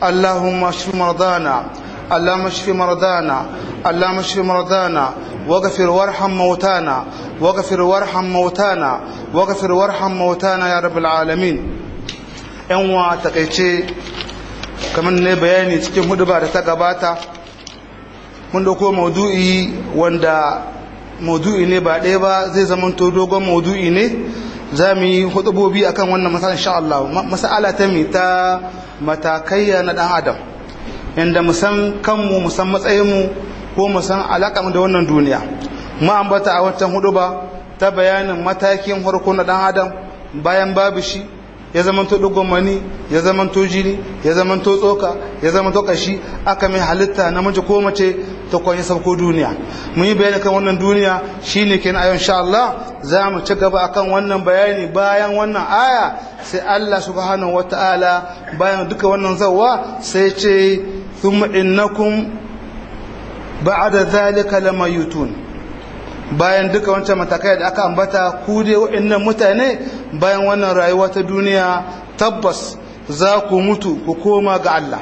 اللهم اشف مرضانا اللهم اشف مرضانا اللهم اشف مرضانا واغفر وارحم موتانا واغفر وارحم موتانا واغفر وارحم موتانا يا رب العالمين yan wa takaice kamar ne bayani cikin huduba da ta gabata mun dauko maudu'i wanda maudu'i ne ba ɗaya ba zai zamanto dogon maudu'i ne za mu yi hudubobi akan wannan masala insha Allah masala ta mi ta matakaiya na dan adam inda mu san kanmu mu san matsayinmu ko mu san alaƙa da wannan duniya mu ambata a wancan huduba ta bayanin matakin farko na dan adam bayan babu shi ya zamanto dugon mani ya zamanto jini ya zamanto tsoka ya zamanto kashi aka mai halitta namiji ko mace ta kwanye sauko duniya mun yi bayani kan wannan duniya shine kenan ayon insha Allah za mu ci gaba akan wannan bayani bayan wannan aya sai Allah subhanahu wataala bayan duka wannan zawwa sai ce thumma innakum ba'da zalika lamayutun bayan duka wancan matakai da aka ambata ku dai waɗannan mutane bayan wannan rayuwa ta duniya tabbas za ku mutu ku koma ga Allah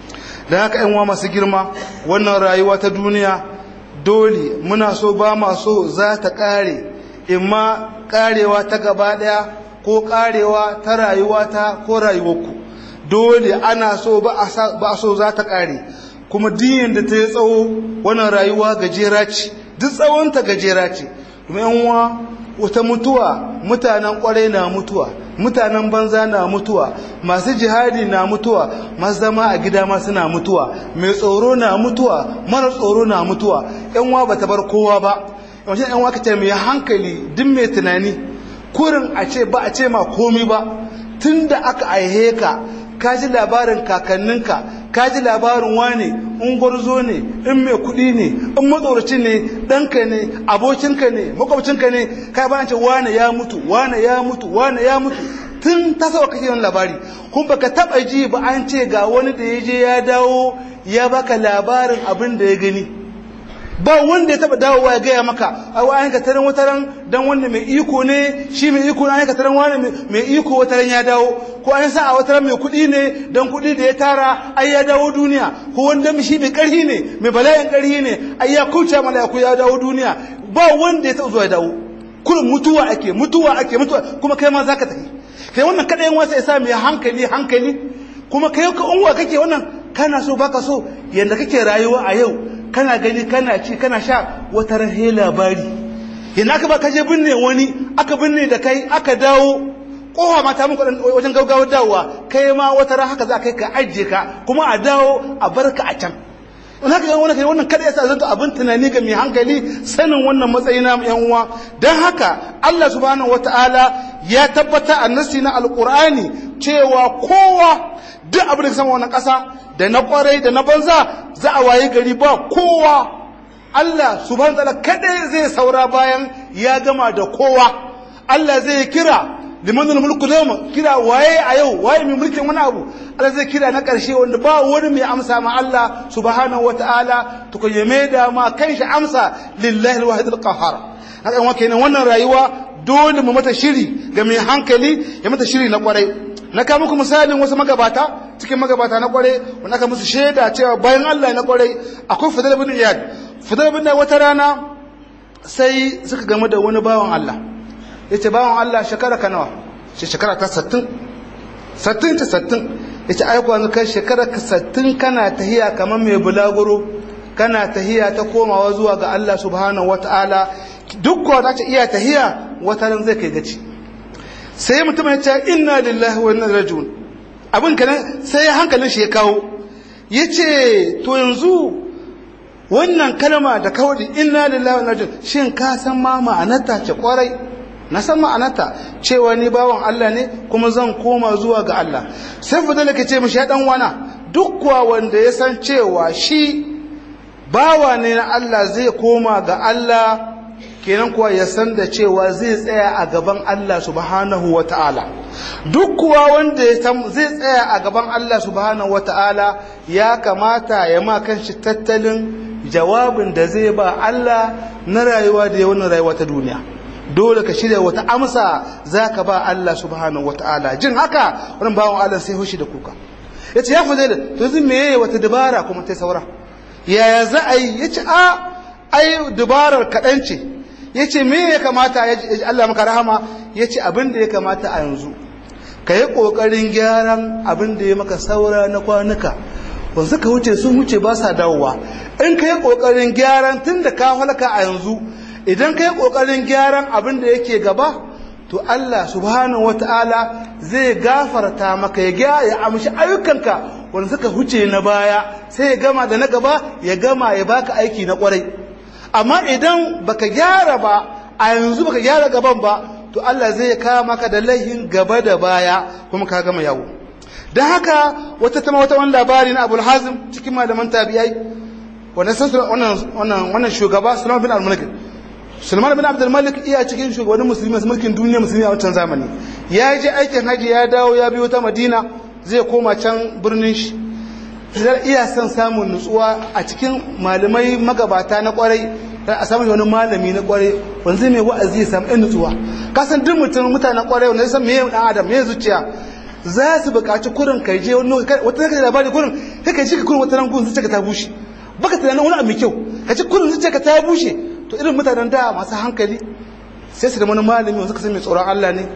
da haka yan masu girma wannan rayuwa ta duniya dole muna so ba ma so za ta ƙare imma ƙarewa ta gaba ɗaya ko ƙarewa ta rayuwa ta ko rayuwarku dole ana so ba a so za ta ƙare kuma diyan da ta yi tsawo wannan rayuwa gajera ce duk tsawonta gajera ce domin uwa wata mutuwa mutanen kwarai na mutuwa mutanen banza na mutuwa masu jihadi na mutuwa masu zama a gida ma suna mutuwa mai tsoro na mutuwa mara tsoro na mutuwa yan uwa bata bar kowa ba yawancin yan uwa kace mai hankali duk mai tunani kurin a ce ba a ce ma komi ba tunda aka aihe ka ka ji labarin kakanninka ka ji labarin wane in gwarzo ne in mai kuɗi ne in matsoraci ne ɗanka ne abokinka ne makwabcinka ne ka ba ce wane ya mutu wane ya mutu wane ya mutu tun ta sawa kake yin labari kun baka taba ji ba an ce ga wani da ya je ya dawo ya baka labarin abin da ya gani ba wanda ya taba dawowa ya gaya maka ai wani ka taran wataran dan wanda mai iko ne shi mai iko ne ka taran wani mai iko wataran ya dawo ko an sa a wataran mai kuɗi ne dan kuɗi da ya tara ai ya dawo duniya ko wanda shi mai ƙarfi ne mai bala'in ƙarfi ne ai ya kuce mala'iku ya dawo duniya ba wanda ya taba zuwa ya dawo kullum mutuwa ake mutuwa ake mutuwa kuma kai ma zaka tafi kai wannan kada yan wasa ya sa mai hankali hankali kuma kai ka unwa kake wannan kana so baka so yanda kake rayuwa a yau kana gani kana ci kana sha wata rahe labari yana aka ba kaje binne wani aka binne da kai aka dawo kowa mata muku wajen gaugawar dawowa kai ma wata ran haka za kai ka ajiye ka kuma a dawo a barka a can in haka yan wani kai wannan kada yasa zanto abin tunani ga mai hankali sanin wannan matsayi na yan uwa dan haka Allah subhanahu wataala ya tabbata a nasi na alqur'ani cewa kowa duk abin da ka sama wannan ƙasa da na kwarai da na banza za a waye gari ba kowa Allah subhanahu wataala kadai zai saura bayan ya gama da kowa Allah zai kira liman mulku yawma kira waye a yau waye mai mulkin wani abu Allah zai kira na ƙarshe wanda ba wani mai amsa ma Allah subhanahu wataala to ko yame da ma kanshi amsa lillahi alwahid alqahhar haka wa kenan wannan rayuwa dole mu mata shiri ga mai hankali ya mata shiri na kwarai na ka muku misalin wasu magabata cikin magabata na kwarai wanda aka musu shaida cewa bayan Allah na kwarai akwai Fadl bin Iyad Fadl bin wata rana sai suka game da wani bawan Allah yace bawan Allah shekara ka nawa shi shekara ta 60 60 ta 60 yace ai kuwa kai shekara ka 60 kana tahiya kamar mai bulaguro kana tahiya ta komawa zuwa ga Allah subhanahu wataala duk ko ta iya tahiya wata ran zai kai gaci sai mutum ya ce inna lillahi wa inna ilaihi abin kanan sai hankalin shi ya kawo yace to yanzu wannan kalma da kawai inna lillahi wa inna ilaihi shin ka san ma ma'anarta ce kwarai na san ma'anarta cewa ni bawan Allah ne kuma zan koma zuwa ga Allah sai fadala ke ce mishi ya dan wana duk kuwa wanda ya san cewa shi bawa ne na Allah zai koma ga Allah kenan kuwa ya san da cewa zai tsaya a gaban Allah subhanahu wa ta'ala duk kuwa wanda ya zai tsaya a gaban Allah subhanahu wa ta'ala ya kamata ya ma kanshi tattalin jawabin da zai ba Allah na rayuwa da yawan rayuwa ta duniya dole ka shirya wata amsa za ka ba Allah subhanahu wa ta'ala jin haka wani bawan Allah sai hushi da kuka yace ya fadila to zai meye wata dabara kuma ta saura yaya za a yi yace a ai dabarar kaɗan ce yace me ya kamata ya Allah maka rahama yace abin da ya kamata a yanzu ka yi ƙoƙarin gyaran abin da ya maka saura na kwanuka wanda suka wuce sun wuce ba sa dawowa in ka yi ƙoƙarin gyaran tun da ka halaka a yanzu idan ka yi ƙoƙarin gyaran abin da yake gaba to Allah subhanahu wata'ala zai gafarta maka ya gya ya amshi ayyukanka wanda suka huce na baya sai ya gama da na gaba ya gama ya baka aiki na kwarai amma idan baka gyara ba a yanzu baka gyara gaban ba to Allah zai kawo maka da laihin gaba da baya kuma ka gama yawo don haka wata tama wata wani labari na abul hazim cikin malaman tabi'ai wannan shugaba sulaiman bin al-malik sulaiman bin abdul malik iya cikin shugabannin musulmi masu mulkin duniya musulmi a wancan zamani ya je aikin haji ya dawo ya biyo ta madina zai koma can birnin shi zai iya son samun nutsuwa a cikin malamai magabata na kwarai a samun wani malami na kwarai wanda zai mai wa'azi ya samu ɗan nutsuwa kasan duk mutum mutanen kwarai wanda ya san meye ɗan adam meye zuciya za su buƙaci kurin kai je wani wata zaka labari kurin kai kai shi ka kurin wata ran gun zuciya ka ta bushe baka tunanin wani abu mai kyau ka ci kurin zuciya ka ta bushe to irin mutanen da masu hankali sai su da wani malami wanda suka san mai tsoron Allah ne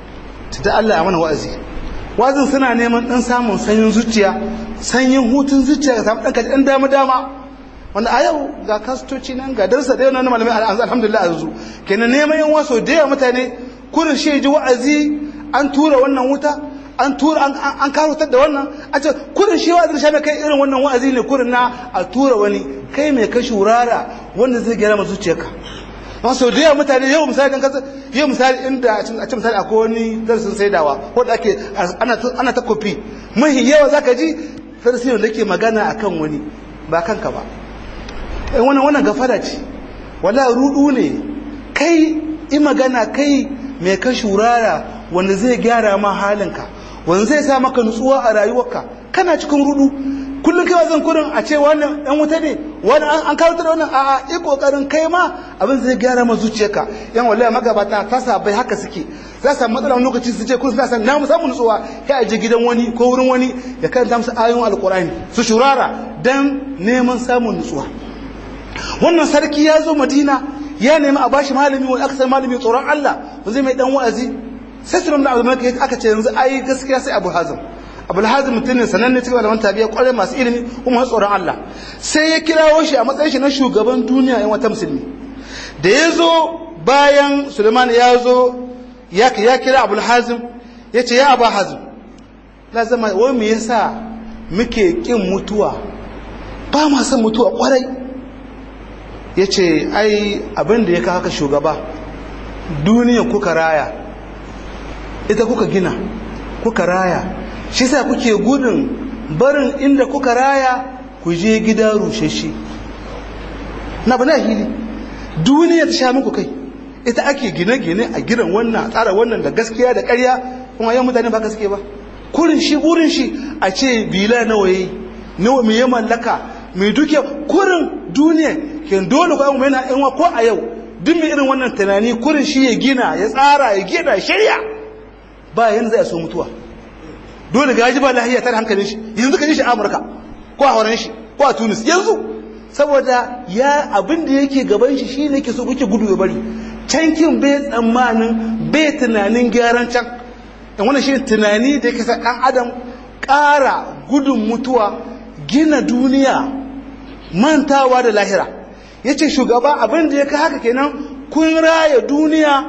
ta da Allah ya mana wa'azi wa'azin suna neman ɗan samun sanyin zuciya sanyin hutun zuciya ka samu ɗan kaji ɗan dama dama wanda a yau ga kastoci nan ga darsa da yau na malamai alhamdulillah a yanzu kenan neman yan waso da yawa mutane kurin shi ji wa'azi an tura wannan wuta an tura an karotar da wannan a ce kurin shi wa'azi shi kai irin wannan wa'azi ne kurin na a tura wani kai mai ka shurara wanda zai gyara ma zuciyarka don sau da yawa mutane yau misali dan kasa yau misali inda a ce misali akwai wani darasin saidawa ko da ake ana ta kofi mahi yawa zaka ji farsi da ke magana akan wani ba kanka ba in wannan wannan gafara ce wala rudu ne kai i magana kai mai ka shurara wanda zai gyara ma halinka wanda zai sa maka nutsuwa a rayuwarka kana cikin rudu kullum kai zan kurin a ce wannan ɗan wuta ne wani an kawo da wannan a'a i kokarin kai ma abin zai gyara ma zuciyarka yan wallahi magabata ta sabai haka suke za su matsala wani lokaci su ce kun suna san na mu samu nutsuwa kai a je gidan wani ko wurin wani ya karanta musu ayoyin alkurani su shurara dan neman samun nutsuwa wannan sarki ya zo madina ya nemi a bashi malami wani aka san malami tsoron Allah ba zai mai dan wa'azi sai sunan da abu aka ce yanzu ai gaskiya sai abu hazim abu hazim mutum ne sananne cikin malaman tabiya kwarai masu ilimi kuma tsoron Allah sai ya kirawo shi a matsayin shi na shugaban duniya yan wata musulmi da ya zo bayan suleiman ya zo ya kira abu hazim ya ce ya abu hazim na zama wai me yasa muke kin mutuwa ba ma son mutuwa kwarai ya ce ai abin da ya kawo haka shugaba duniya kuka raya ita kuka gina kuka raya shi sa kuke gudun barin inda kuka raya ku je gida rusheshe na bana hili duniya ta sha muku kai ita ake gine-gine a gidan wannan a tsara wannan da gaskiya da ƙarya kuma yan mutane ba gaske ba kurin shi burin shi a ce bila nawa yayi nawa me ya mallaka mai duke kurin duniya ke dole ko mu yana yan ko a yau duk mai irin wannan tunani kurin shi ya gina ya tsara ya gina shirya ba yanzu zai so mutuwa dole gaji ba lahiya tare hankalin shi yanzu ka ji shi a Amurka ko a horon shi ko a Tunis yanzu saboda ya abin da yake gaban shi shi ne ke so kuke gudu ya bari cankin bai tsammanin bai tunanin gyaran can in wannan shi tunani da yake sa ɗan adam ƙara gudun mutuwa gina duniya mantawa da lahira ya ce shugaba abin da ya ka haka kenan kun raya duniya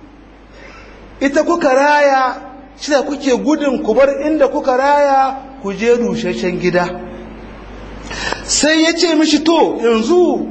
ita kuka raya shi da kuke gudun ku bar inda kuka raya ku je rusheshen gida sai ya ce mishi to yanzu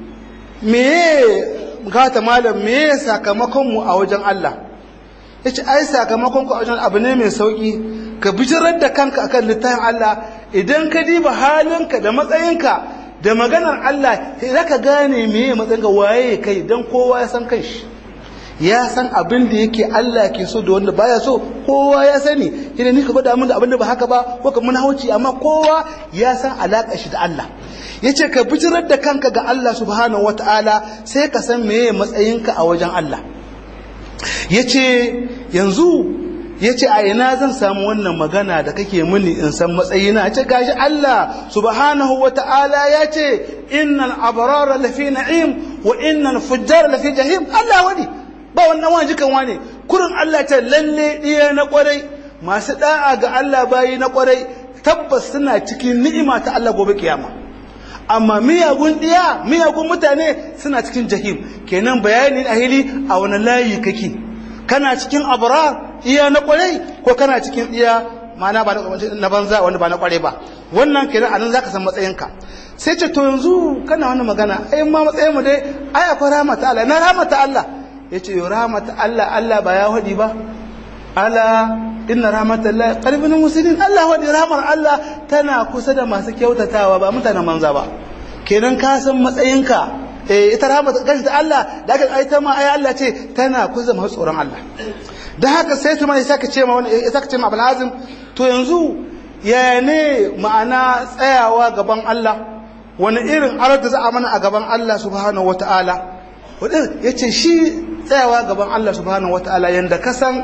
meye gata malam meye sakamakonmu a wajen Allah ya ce ai sakamakon ku a wajen abu ne mai sauki ka bijirar da kanka akan littafin Allah idan ka diba halinka da matsayinka da maganar Allah sai zaka gane meye matsayinka waye kai dan kowa ya san kanshi ya san abin da yake Allah ke so da wanda baya so kowa ya sani idan ni ka gwada min da abin da ba haka ba ko ka mun hauci amma kowa ya san alaƙar shi da Allah yace ka bijirar da kanka ga Allah subhanahu wataala sai ka san meye matsayinka a wajen Allah yace yanzu ya ce a ina zan samu wannan magana da kake mini in san matsayina ce gashi Allah subhanahu wa ta'ala ya ce innal abrara lafi na'im wa innal fujjar lafi jahim Allah wani ba wannan wani jikan wani kurin Allah ce lalle ɗiya na kwarai masu da'a ga Allah bayi na kwarai tabbas suna cikin ni'ima ta Allah gobe kiyama amma miyagun ɗiya miyagun mutane suna cikin jahim kenan bayani a hili a wani layi kake kana cikin abrar iya na kwarai ko kana cikin iya mana ba na banza wanda ba na kwarai ba wannan kenan anan zaka san matsayinka sai ce to yanzu kana wannan magana ai ma matsayin mu dai ai akwai rahmata Allah na rahmata Allah yace yo rahmata Allah Allah ba ya hadi ba ala inna rahmatallahi qalbun muslimin Allah wadi rahmar Allah tana kusa da masu kyautatawa ba mutanen manza ba kenan ka san matsayinka eh ita rahmat gashi ta Allah da aka ai ta ma ai Allah ce tana kusa masu tsoron Allah da haka sai ta mai saka ce ma wani saka ce ma Abul Azim to yanzu ya ne ma'ana tsayawa gaban Allah wani irin arar da za a mana a gaban Allah subhanahu wataala wadin yace shi tsayawa gaban Allah subhanahu wataala yanda ka san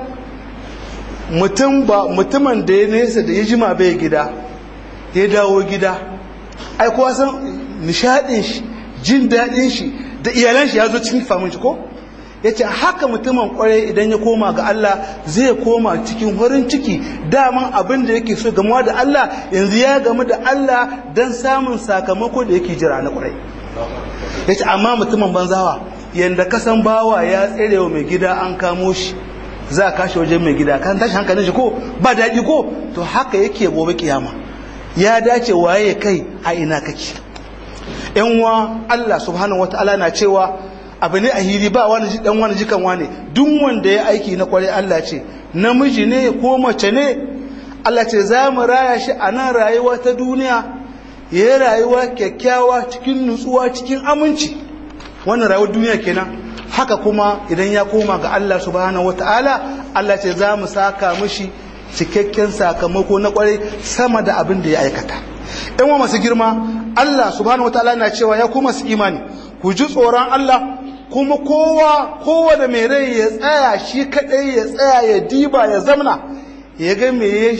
mutum ba mutumin da ya nesa da ya jima bai gida ya dawo gida ai kowa san nishadin shi jin daɗin shi da iyalan shi ya zo cikin famin shi ko ya ce haka mutumin kwarai idan ya koma ga Allah zai koma cikin farin ciki daman abin da yake so gamuwa da Allah yanzu ya gamu da Allah don samun sakamako da yake jira na kwarai ya ce amma mutumin banzawa yadda kasan bawa ya tsere wa mai gida an kamo shi za a kashe wajen mai gida kan tashi hankalin shi ko ba daɗi ko to haka yake gobe kiyama ya dace waye kai a ina kake yan wa Allah subhanahu wataala na cewa abu ne a hili ba wani dan wani jikan wani duk wanda ya aiki na kwarai Allah ce namiji ne ko mace ne Allah ce za mu raya shi a nan rayuwa ta duniya ya yi rayuwa kyakkyawa cikin nutsuwa cikin aminci wannan rayuwar duniya kenan haka kuma idan ya koma ga Allah subhanahu wata'ala Allah ce za mu saka mishi cikakken sakamako na kwarai sama da abin da ya aikata in wa masu girma Allah subhanahu wata'ala na cewa ya kuma su imani ku ji tsoron Allah kuma kowa kowa da mai rai ya tsaya shi kadai ya tsaya ya diba ya zamna ya ga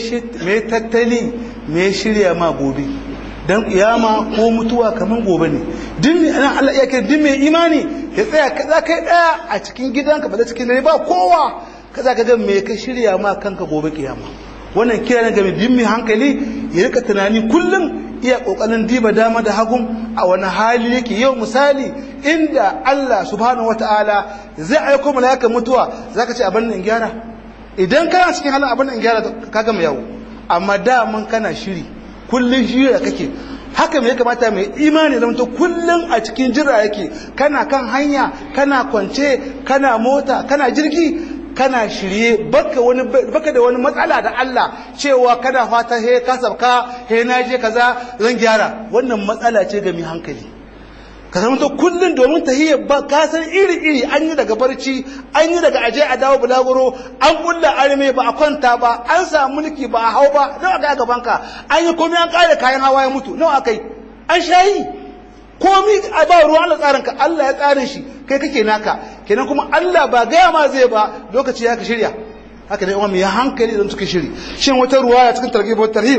me tattali me shirya ma gobe dan kiyama ko mutuwa kaman gobe ne din ana Allah ya kai din mai imani ya tsaya kaza kai daya a cikin gidanka ba da cikin dare ba kowa kaza ka ga me ka shirya ma kanka gobe kiyama wannan kira ne ga mai bin mai hankali ya rika tunani kullum iya kokarin diba dama da hagun a wani hali yake yau misali inda Allah subhanahu wataala zai aiko mala'ikan mutuwa zaka ce abin nan gyara idan kana cikin halin abin nan gyara ka gama yawo amma da mun kana shiri kullun shiri kake haka me ya kamata mai imani zama to kullun a cikin jira yake kana kan hanya kana kwance kana mota kana jirgi kana shirye baka wani baka da wani matsala da Allah cewa kana fata he ka sabka he na je kaza zan gyara wannan matsala ce ga mai hankali ka zama to kullun domin tahiyya ba ka san iri iri an yi daga barci an yi daga aje a dawo bulaguro an kulla arme ba a kwanta ba an samu mulki ba a hau ba nawa ga gaban ka an yi komai an kare kayan hawa ya mutu nawa akai an shayi komi a ba ruwa Allah tsarin ka Allah ya tsarin shi kai kake naka kenan kuma Allah ba gaya ma zai ba lokaci ya ka shirya haka dai umma ya hankali idan suka shiri shin wata ruwaya cikin targhib wa tarhib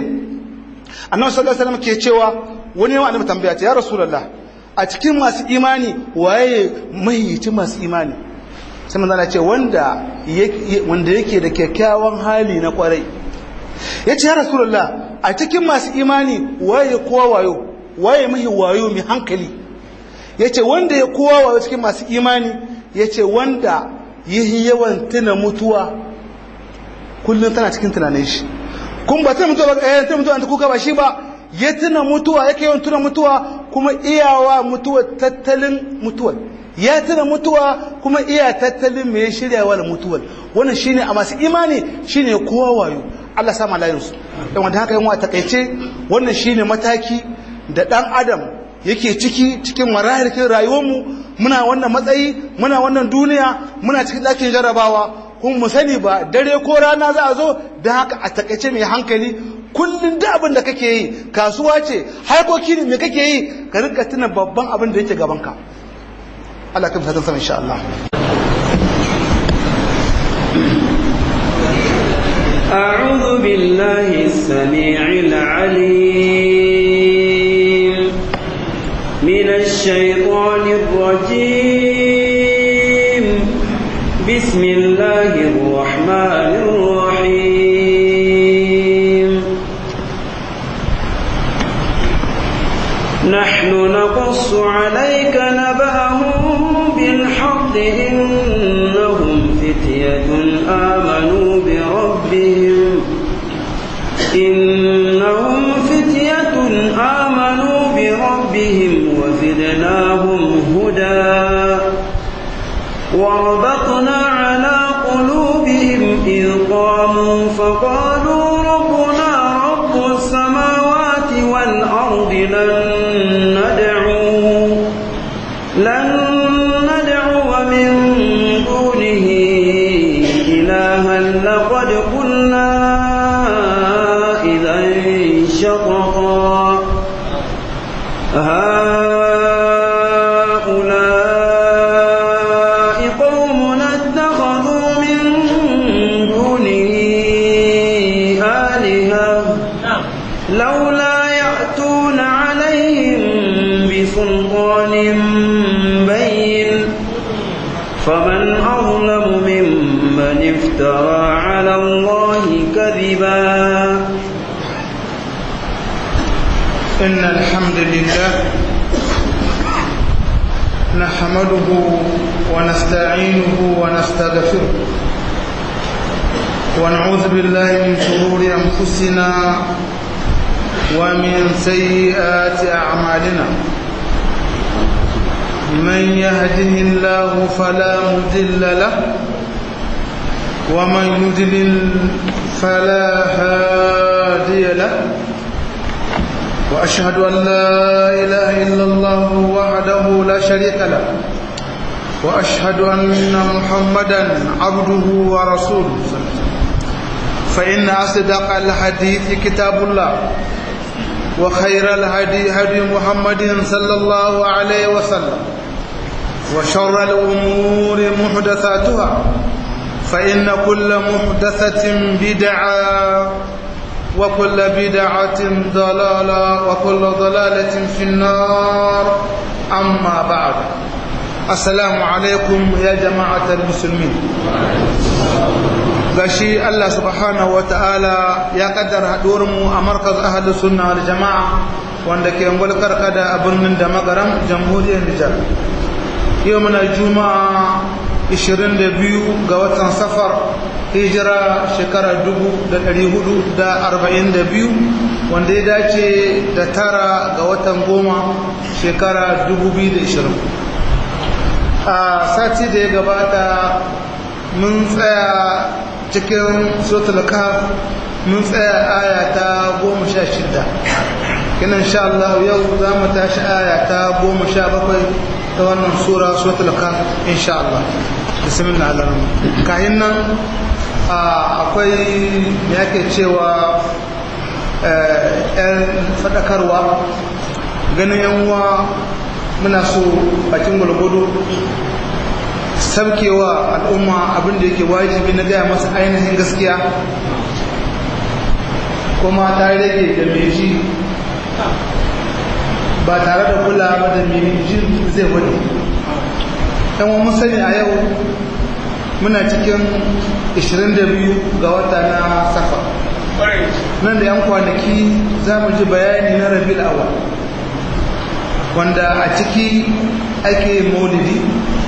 annabi sallallahu alaihi wasallam ke cewa wani yawa annabi tambaya ta ya rasulullah a cikin masu imani waye mahiyici masu imani sai manzo Allah ce wanda wanda yake da kyakkyawan hali na kwarai yace ya rasulullah a cikin masu imani waye kowa wayo waye mahi wayo mai hankali ya ce wanda ya kowa wayo cikin masu imani ya ce wanda yi yawan tuna mutuwa kullum tana cikin tunanin shi kun ba tuna mutuwa ba eh tuna mutuwa ta kuka ba shi ba ya tuna mutuwa yake yawan tuna mutuwa kuma iyawa mutuwa tattalin mutuwa ya tuna mutuwa kuma iya tattalin mai shiryawa da mutuwar wannan shine a masu imani shine kowa wayo Allah sama layinsu dan wanda haka yin wa takaice wannan shine mataki da ɗan adam yake ciki cikin marahilkin rayuwarmu muna wannan matsayi muna wannan duniya muna cikin ɗakin jarabawa kuma mu sani ba dare ko rana za a zo da haka a takaice mai hankali kullum da abin da kake yi kasuwa ce harkoki ne mai kake yi ka rika tuna babban abin da yake gabanka Allah kan fatan sama insha Allah أعوذ بالله السميع العليم من الشيطان الرجيم بسم الله الرحمن الرحيم نحن نقص عليك نبأهم بالحق إنهم فتية آمنوا بربهم إنهم فتية آمنوا بربهم وزدناهم هدى وربطنا على قلوبهم إذ قاموا فقالوا ربنا رب السماوات والأرض لن ندعو لن ندعو من دونه إلها لقد قلنا إذا شططا هؤلاء قوم اتخذوا من دونه آلهة لولا يأتون عليهم بسلطان بين فمن أظلم ممن افترى على الله كذبا إن الحمد لله نحمده ونستعينه ونستغفره ونعوذ بالله من شرور أنفسنا ومن سيئات أعمالنا من يهده الله فلا مضل له ومن يضلل فلا هادي له وأشهد أن لا إله إلا الله وحده لا شريك له وأشهد أن محمدا عبده ورسوله فإن أصدق الحديث كتاب الله وخير الهدي هدي محمد صلى الله عليه وسلم وشر الأمور محدثاتها فإن كل محدثة بدعة وكل بدعة ضلالة وكل ضلالة في النار أما بعد السلام عليكم يا جماعة المسلمين gashi Allah subhanahu ta'ala ya kaddara mu a markaz ahli sunna wal jama'a wanda ke ngulkar kada a birnin da magaram jamhuriyar Nijar yau muna juma'a 22 ga watan safar hijira shekara 442 wanda ya dace da tara ga watan goma shekara 2020 a sati da ya gabata mun tsaya cikin sotul kaf mun tsaya aya ta goma sha shida kinan sha Allah yau za mu tashi aya ta goma sha bakwai ta wannan sura sotul kaf insha Allah bismillah alaram kayan nan akwai me yake cewa yan fadakarwa ganin yanwa muna so bakin gulgudu sabkewa al'umma abinda yake wajibi na gaya masa ainihin gaskiya kuma ta rage da mai ji ba tare da kula ba da mai ji zai wani yan mun sani a yau muna cikin 22 ga wata na safa nan da yan kwanaki za mu ji bayani na rabi awal wanda a ciki ake maulidi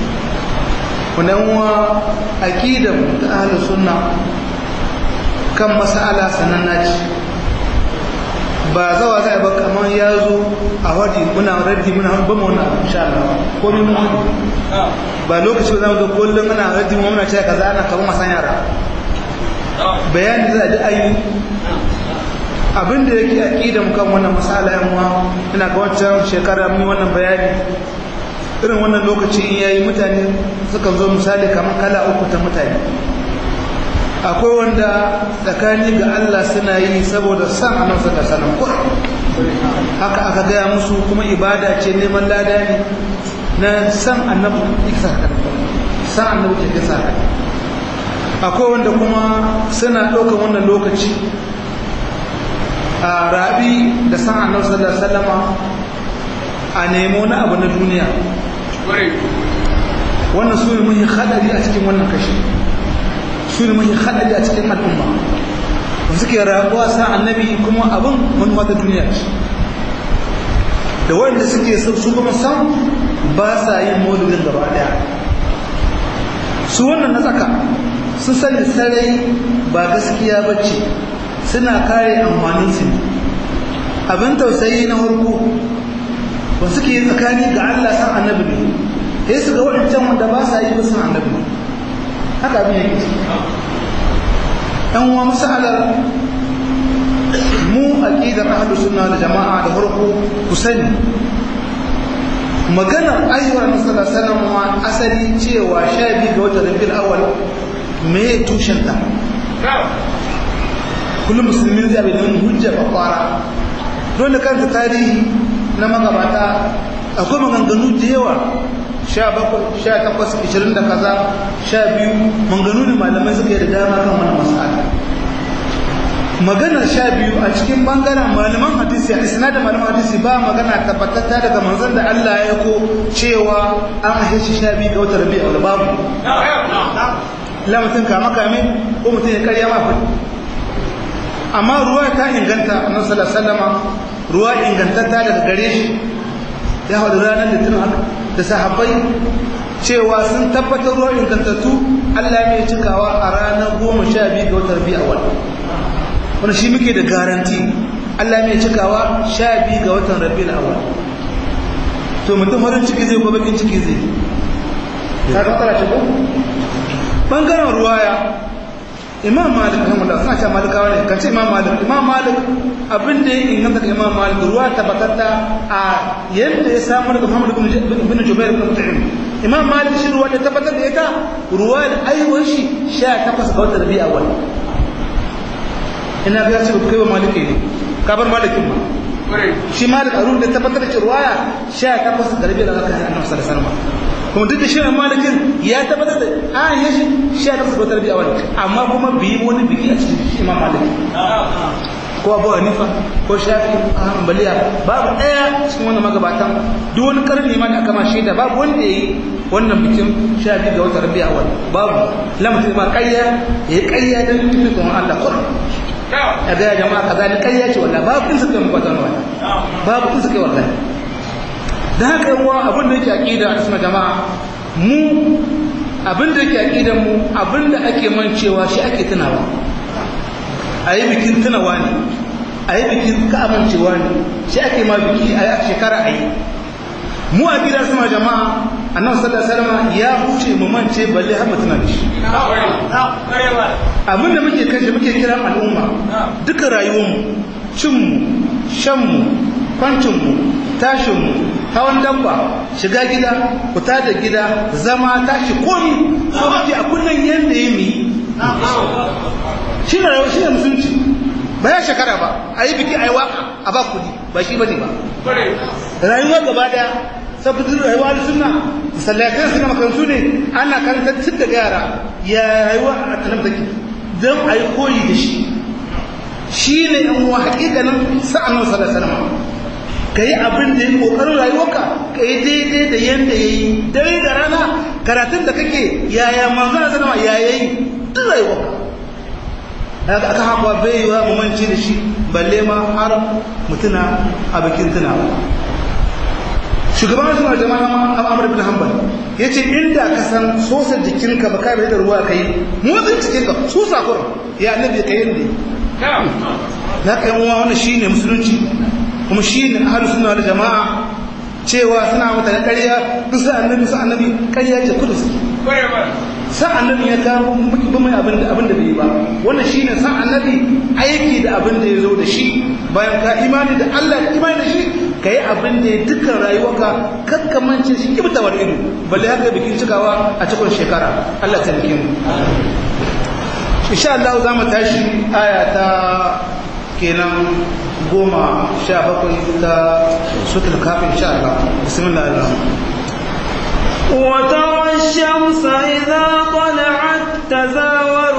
wa aqidan ta ahlus sunna kan mas'ala sananna ce ba zawa zai ba kamar ya zo a wadi muna raddi muna ba mu wannan insha Allah ko min mu ba lokaci ba za mu zo kullum muna raddi mu muna cewa kaza ana kamar masan yara bayani za a ji ayi abin da yake aqidan kan wannan mas'ala yan uwa ina ga wancan shekara mun wannan bayani irin wannan lokaci in yayi mutane sukan zo misali kamar kala uku ta mutane akwai wanda tsakani ga Allah suna yi saboda san annabi sallallahu alaihi wasallam haka aka gaya musu kuma ibada ce neman lada ne na san annabi iksa haka san annabi ke kisa haka akwai wanda kuma suna ɗaukar wannan lokaci a rabi da san annabi sallallahu alaihi wasallama a nemo na abu na duniya wannan su ne muhi hadari a cikin wannan kashi su ne muhi hadari a cikin al'umma ba suke rabuwa sa annabi kuma abin manuwa ta duniya ce da wanda suke su kuma san ba sa yin maulidin gaba daya su wannan na tsaka sun sani sarai ba gaskiya ba ce suna kare amfaninsu ne abin tausayi na harko ba suke yi tsakani ga Allah san annabi ne sai su ga waɗancan wanda ba sa yi ba san annabi ne haka abin yake ɗan uwa masalar mu aqidar ahlus sunna da jama'a da farko ku sani maganar ayyuwar nasarar sanar ma asali cewa sha biyu ga watan rabiul awal me tushen ta kullum musulmi zai bai neman hujja ba kwara dole kanta tarihi na magabata akwai maganganu da yawa sha bakwai sha takwas ishirin da kaza sha biyu maganganu ne malamai suka yi da dama kan wani masala maganar sha biyu a cikin bangaren malaman hadisi a isnadin malaman hadisi ba magana tabbatatta daga manzon da Allah ya ko cewa an ahe shi sha biyu ga wata rabi a babu la mutum kama kame ko mutum ya karya ma fadi amma ruwa ta inganta annabi sallallahu alaihi wasallama ruwa ingantatta daga gare shi ya hadu ranar da tunan haka da sahabbai cewa sun tabbatar ruwa ingantattu Allah mai cikawa a ranar goma sha biyu ga wata rabi a wani wani shi muke da garanti Allah mai cikawa sha biyu ga watan rabiul awwal to mutum farin ciki zai ko bakin ciki zai ka ga tsara ko bangaren ruwaya imam malik rahimahullah suna cewa malikawa ne kan ce imam malik imam malik abin da ya inganta ga imam malik ruwa tabbatatta a yadda ya samu daga muhammad ibn jubair ibn mut'im imam malik shi ruwa da tabbatar da ita ruwa da aiwon shi 18 ga watan rabiul awwal ina ga ce kai wa maliki ne ka bar malikin ma shi malik arun da tabbatar da ruwaya 18 garbi da aka annabi sallallahu alaihi wasallam kuma duk da shi malikin ya tabbatar da a ya shi 18 ga tarbiya wani amma kuma bi wani biki a cikin imam malik ko abu hanifa ko shafi hanbaliya babu daya cikin wannan magabatan duk wani karni ma da aka ma shaida babu wanda yayi wannan bikin shafi ga wata rabi'a wani babu lamtin ma kayya yayi kayya dan tufi kuma Allah Qur'an a gaya jama'a kaza ni ƙarya ce wallahi babu in suka yi mukwatan wallahi babu in suka yi wallahi da haka yawa abin da yake aqida a cikin jama'a mu abin da yake aqidan mu abin da ake mancewa shi ake tunawa a yi bikin tunawa ne a yi bikin ka amincewa ne shi ake ma biki a shekara a yi mu a gidan sama jama'a annabi sallallahu alaihi wasallam ya huce mu mance balle har mutuna da shi abin da muke kashe muke kira al'umma duka rayuwarmu cinmu shanmu kwancinmu tashinmu hawan dabba shiga gida fita da gida zama tashi komi so muke a kullum yadda ya mi shi ne rayuwa shi ne musulunci ba ya shekara ba a yi biki a yi waka a ba kudi ba shi ba ne ba rayuwa gaba daya sabbin rayuwa da suna sallatai suna makarantu ne ana karantar tun daga yara ya rayuwa a tanar da don a yi koyi da shi shi ne yan uwa hakikanin sa'an nan sallar salama ka yi abin da ya yi ƙoƙarin rayuwarka ka yi daidai da yadda ya yi dare da rana karatun da kake yaya manzo na sanama ya yi duk rayuwarka daga aka haɓa bai yi wa mamanci da shi balle ma har mutuna a bikin tunawa shugaban suna jama'a amur bin hanbal ya ce inda ka san sosar jikinka ba ka bai da ruwa ka yi motsin cikinka su sakurin ya annabi ka yi ne na ka yi wannan shi ne musulunci kuma shi ne ahalus suna da jama'a cewa suna mutane ƙarya duk sa annabi sa annabi ƙarya ce kudu suke sa annabi ya kawo ba mai abin da abin da bai ba wannan shine sa annabi aiki da abin da ya zo da shi bayan ka imani da Allah da imani da shi ka yi abin da ya dukkan rayuwarka kakkamance shi kibtawar ido balle haka bikin cikawa a cikin shekara Allah ta rike mu insha Allah za mu tashi aya ta kenan goma sha bakwai ta sutul kafin insha Allah bismillahir rahmanir وترى الشمس إذا طلعت تزاور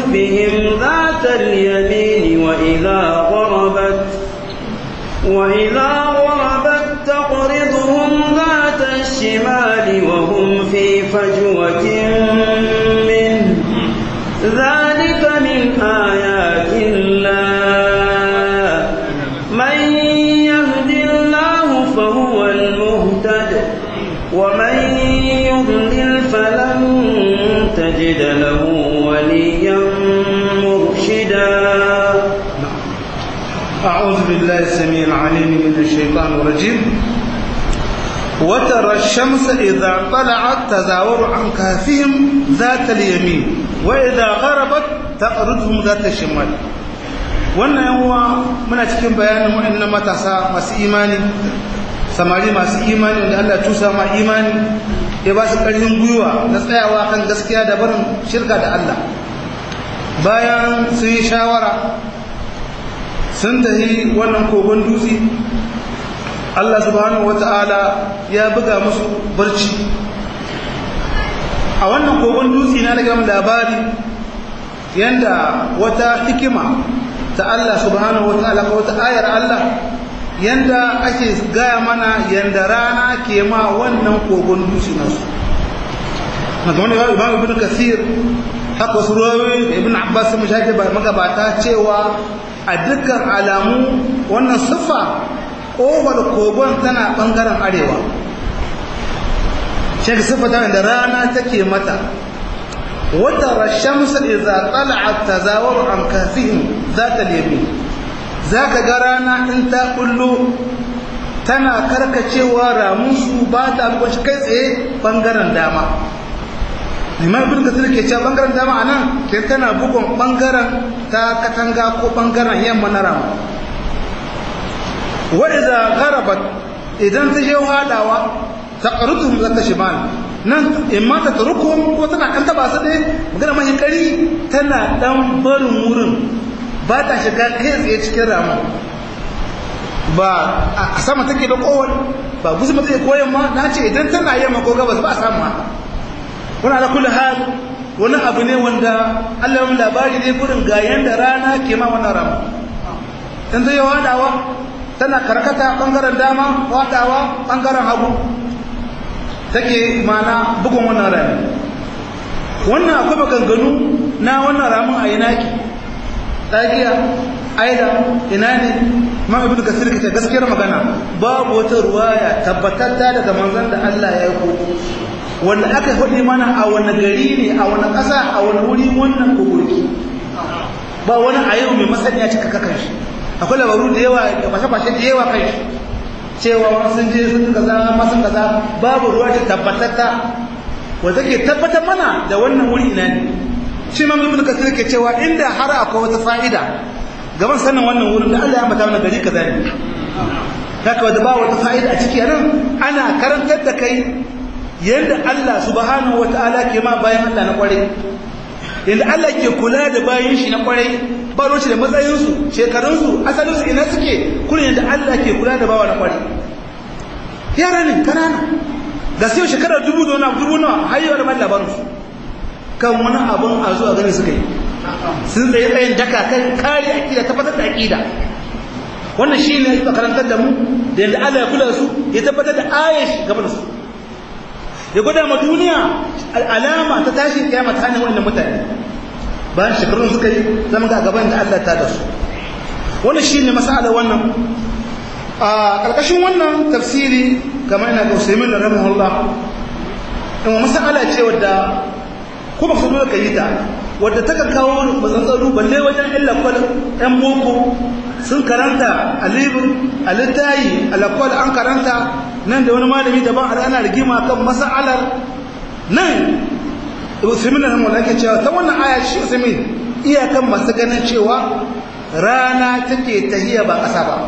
صفهم ذات اليمين وإذا غربت وإذا غربت تقرضهم ذات الشمال وهم في فجوة منه ذلك من آيات الله من يهد الله فهو المهتد ومن يضلل فلن تجد له وليا مرشدا أعوذ بالله السميع العليم من الشيطان الرجيم وترى الشمس إذا طلعت تزاور عن كهفهم ذات اليمين وإذا غربت تقرضهم ذات الشمال wannan yawa muna cikin bayanin wa'annan matasa masu imani samari masu imani wanda Allah tusa ma imani ya ba su ƙarfin gwiwa na tsayawa kan gaskiya da barin shirka da Allah bayan sun yi shawara sun tafi wannan kogon dutse Allah subhanahu wata'ala ya buga musu barci a wannan kogon dutse na daga labari yanda wata hikima ta Allah subhanahu wata'ala ko wata ayar Allah yanda ake gaya mana yanda rana ke ma wannan kogon dutse nasu wanda wani imam ibn kasir haka wasu ruwayoyi da ibn abbas sun shafi magabata cewa a dukkan alamu wannan siffa ƙofar kogon tana ɓangaren arewa shi siffa tana da rana take mata wata rashamsa iza tala'at tazawaru an kafihim za ta lemi za ka ga rana in ta kullo tana karkacewa ramunsu ba ta shi kai tsaye ɓangaren dama liman ibn kasir ke cewa bangaren dama a nan ke tana bugun bangaren ta katanga ko bangaren yamma na rama wa idza gharabat idan ta je hadawa taqrutuhum zata shimal nan in ma ta turukum ko tana kan taba su dai magana mai kari tana dan barin wurin ba ta shiga kai tsaye cikin rama ba a sama take da kowal ba gusu mata koyan ma na ce idan tana yamma ko gabas ba a samu haka wani ala kulli hal wani abu ne wanda Allah ya labari ne gurin ga yanda rana ke ma wannan rana dan zai wadawa tana karkata bangaren dama wadawa bangaren hagu take mana bugun wannan rana wannan akwai maganganu na wannan ramin a yanaki tsakiya aida ina ne ma ibnu kasir kace gaskiyar magana babu wata ruwaya tabbatatta daga manzon da Allah ya yi wanda aka faɗi mana a wani gari ne a wani ƙasa a wani wuri wannan kogurki ba wani a yau mai masaniya cika kakan shi akwai labaru da yawa da fashe-fashe da yawa kan shi cewa wani sun je sun kaza masu kaza babu ruwa ta tabbatatta wanda ke tabbatar mana da wannan wuri ina ne shi ma ibn kasir ke cewa inda har akwai wata fa'ida gaban sanin wannan wurin da Allah ya ambata mana gari kaza ne haka wanda ba wata fa'ida a ciki nan ana karantar da kai yadda Allah subhanahu wata'ala ke ma bayan Allah na kwarai yadda Allah ke kula da bayan shi na kwarai ba roci da matsayinsu shekarunsu asalinsu ina suke kuna yadda Allah ke kula da bawa na kwarai yara ne kanana da sai shekarar dubu da wani dubu nawa har yau da mai labarinsu kan wani abun a zuwa gani suka yi sun tsaye tsayin daka kan kare aƙida tabbatar da aƙida wannan shi ne ya karantar da mu da yadda Allah ya kula da su ya tabbatar da ayash gaban da su ya gwada ma duniya alama ta tashin kiyama ta hannun wannan mutane bayan shekarun suka yi zama ga gaban da Allah ta da su wannan shi ne masala wannan a ƙarƙashin wannan tafsiri kamar ina ga usaimin da rahimahullah in wa masala ce wadda ko ba su dole ka yi ta wadda ta kawo matsatsaru balle wajen illa kwal ɗan boko sun karanta a libin a littayi a lakwal an karanta nan da wani malami daban har ana rigima kan mas'alar nan usaimin da hamala ke cewa ta wannan aya shi usaimin iyakan masu ganin cewa rana take tahiya ba ƙasa ba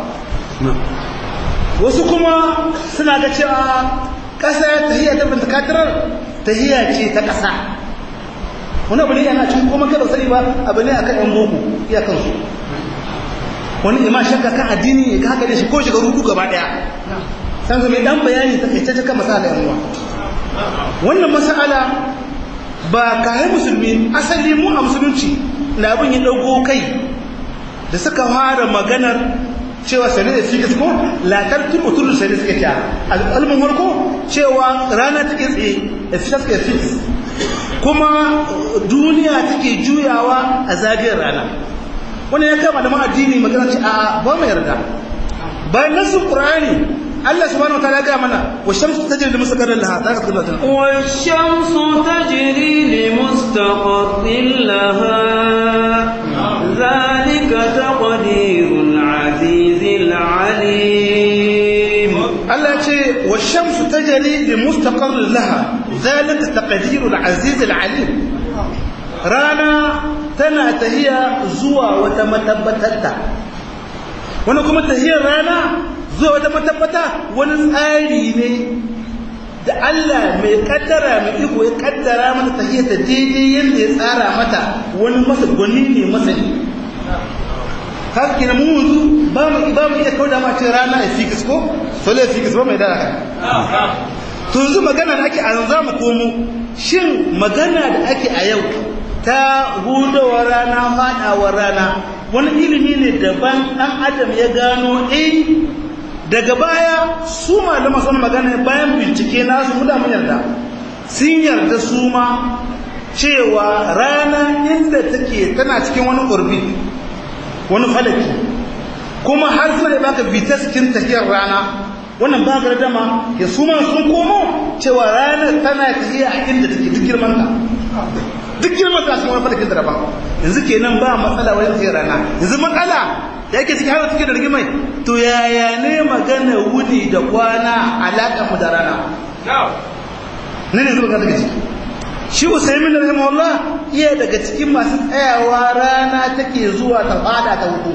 wasu kuma suna ga cewa ƙasa tahiya ta bintakatirar tahiya ce ta ƙasa wani abu ne yana cikin kuma kada sani ba abu ne akan yan boko iyakan su wani ima shakka kan addini ya haka ne shi ko shiga rudu gaba daya san zama dan bayani ta kai ta kan masala yan uwa wannan masala ba kai musulmi asali mu a musulunci na abin ya dago kai da suka fara maganar cewa sani da fiƙis ko latar tun mutum da sani suka kya al'almin warko cewa rana take tsaye a fitas ka fix kuma duniya take juyawa a zagayar rana wani ya kama da ma'addini magana ce a ba mu yarda bayan nasu ƙur'ani Allah subhanahu wa ta'ala ga mana wa shamsu tajri li mustaqarrin laha ta ka kallata wa shamsu tajri li mustaqarrin laha zalika taqdirul azizil alim Allah ce wa shamsu tajri li mustaqarrin laha zalika taqdirul azizil alim rana tana tahiya zuwa wata matabbatarta wani kuma tahiyar rana zuwa wata matabbata wani tsari ne da Allah mai kaddara mai iko ya kaddara mata tahiyar ta daidai yadda ya tsara mata wani masa gwani ne masani haka kina mu yanzu ba mu ba mu iya kauda ma ce rana a fikis ko sole fikis ba mai da to yanzu magana da ake a yanzu mu komo shin magana da ake a yau ta hudawar rana faɗawar rana wani ilimi ne daban ɗan adam ya gano eh daga baya su malama sun magana bayan bincike nasu mu da mun yarda sun yarda su ma cewa rana inda take tana cikin wani orbit wani falaki kuma har suna da baka bitaskin tafiyar rana wannan ba gardama ya su ma sun komo cewa rana tana tafiya a inda take duk girman ta duk girman ta cikin wani falakin da daban yanzu kenan ba matsala wajen tsaye rana yanzu matsala da yake cikin har cikin da rigimai to yaya ne magana wuni da kwana alaƙa mu da rana ne ne zuba ka daga ciki shi usaimin rahimahullah iya daga cikin masu tsayawa rana take zuwa ta fada ta hudu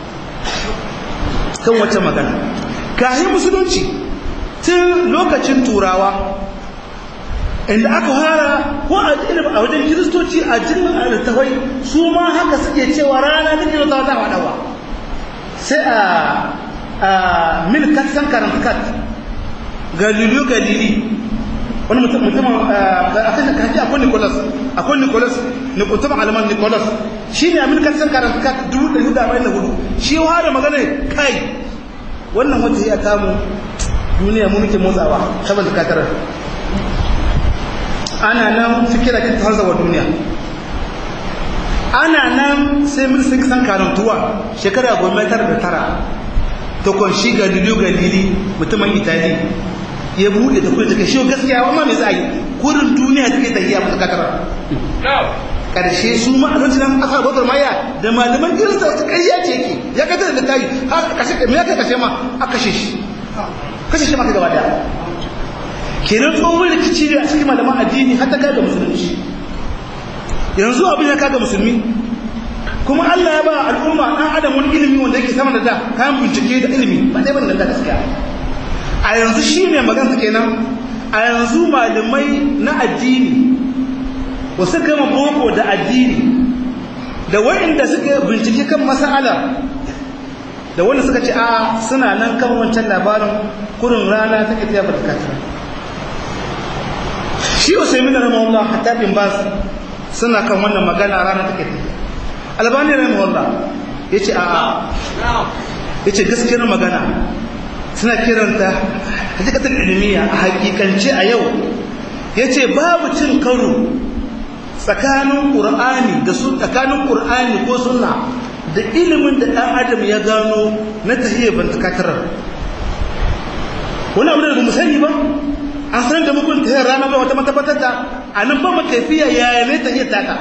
kan wacce magana kahin musulunci tun lokacin turawa inda aka fara ko a a wajen kiristoci a jin littafai su ma haka suke cewa rana take zuwa ta fadawa sai a a milkat san karankat galileo galili wani mutum mutum a kan kaji akwai nicholas akwai nicholas ne mutum alaman nicholas shi ne amin kan san karankat dubu ɗari da arba'in da hudu shi ya da magana kai wannan wata ya kamu duniya mu muke motsawa saboda katarar ana nan fikira kin ta wa duniya ana nan sai mun sun san karantuwa shekara goma tara da tara ta kunshi galileo galili mutumin itali ya bude da kuma take shi gaskiya amma me za a yi kurin duniya take tafiya mutu katara karshe su ma a lokacin aka bakar maya da malaman kirista su kariya ce yake ya kashe da tayi har kashe me ya kashe ma aka kashe shi kashe shi ma gaba daya kenan tsohon rikici ne a cikin malaman addini har ta kai ga musulunci yanzu abin ya kaga musulmi kuma Allah ya ba al'umma dan adam wani ilimi wanda yake sama da da kayan bincike da ilimi ba dai ban da gaskiya a yanzu shine magana kenan a yanzu malamai na addini wasu gama boko da addini da waɗanda suka bincike kan mas'ala da wanda suka ce a suna nan kan wancan labarin kurin rana take tafiya barkata shi usaimin rahimahullah hatta bin bas suna kan wannan magana rana take tafiya albani rahimahullah yace a a yace gaskiyar magana suna kiranta hakikatar ilmiya a hakikance a yau yace babu cin karo tsakanin qur'ani da su tsakanin qur'ani ko sunna da ilimin da dan adam ya gano na tahiyya bantakatarar wani abu da mu sani ba an san da mukun tahiyar rana ba wata matabbatar ta a nan ba makafiya yaya ne tahiyar taka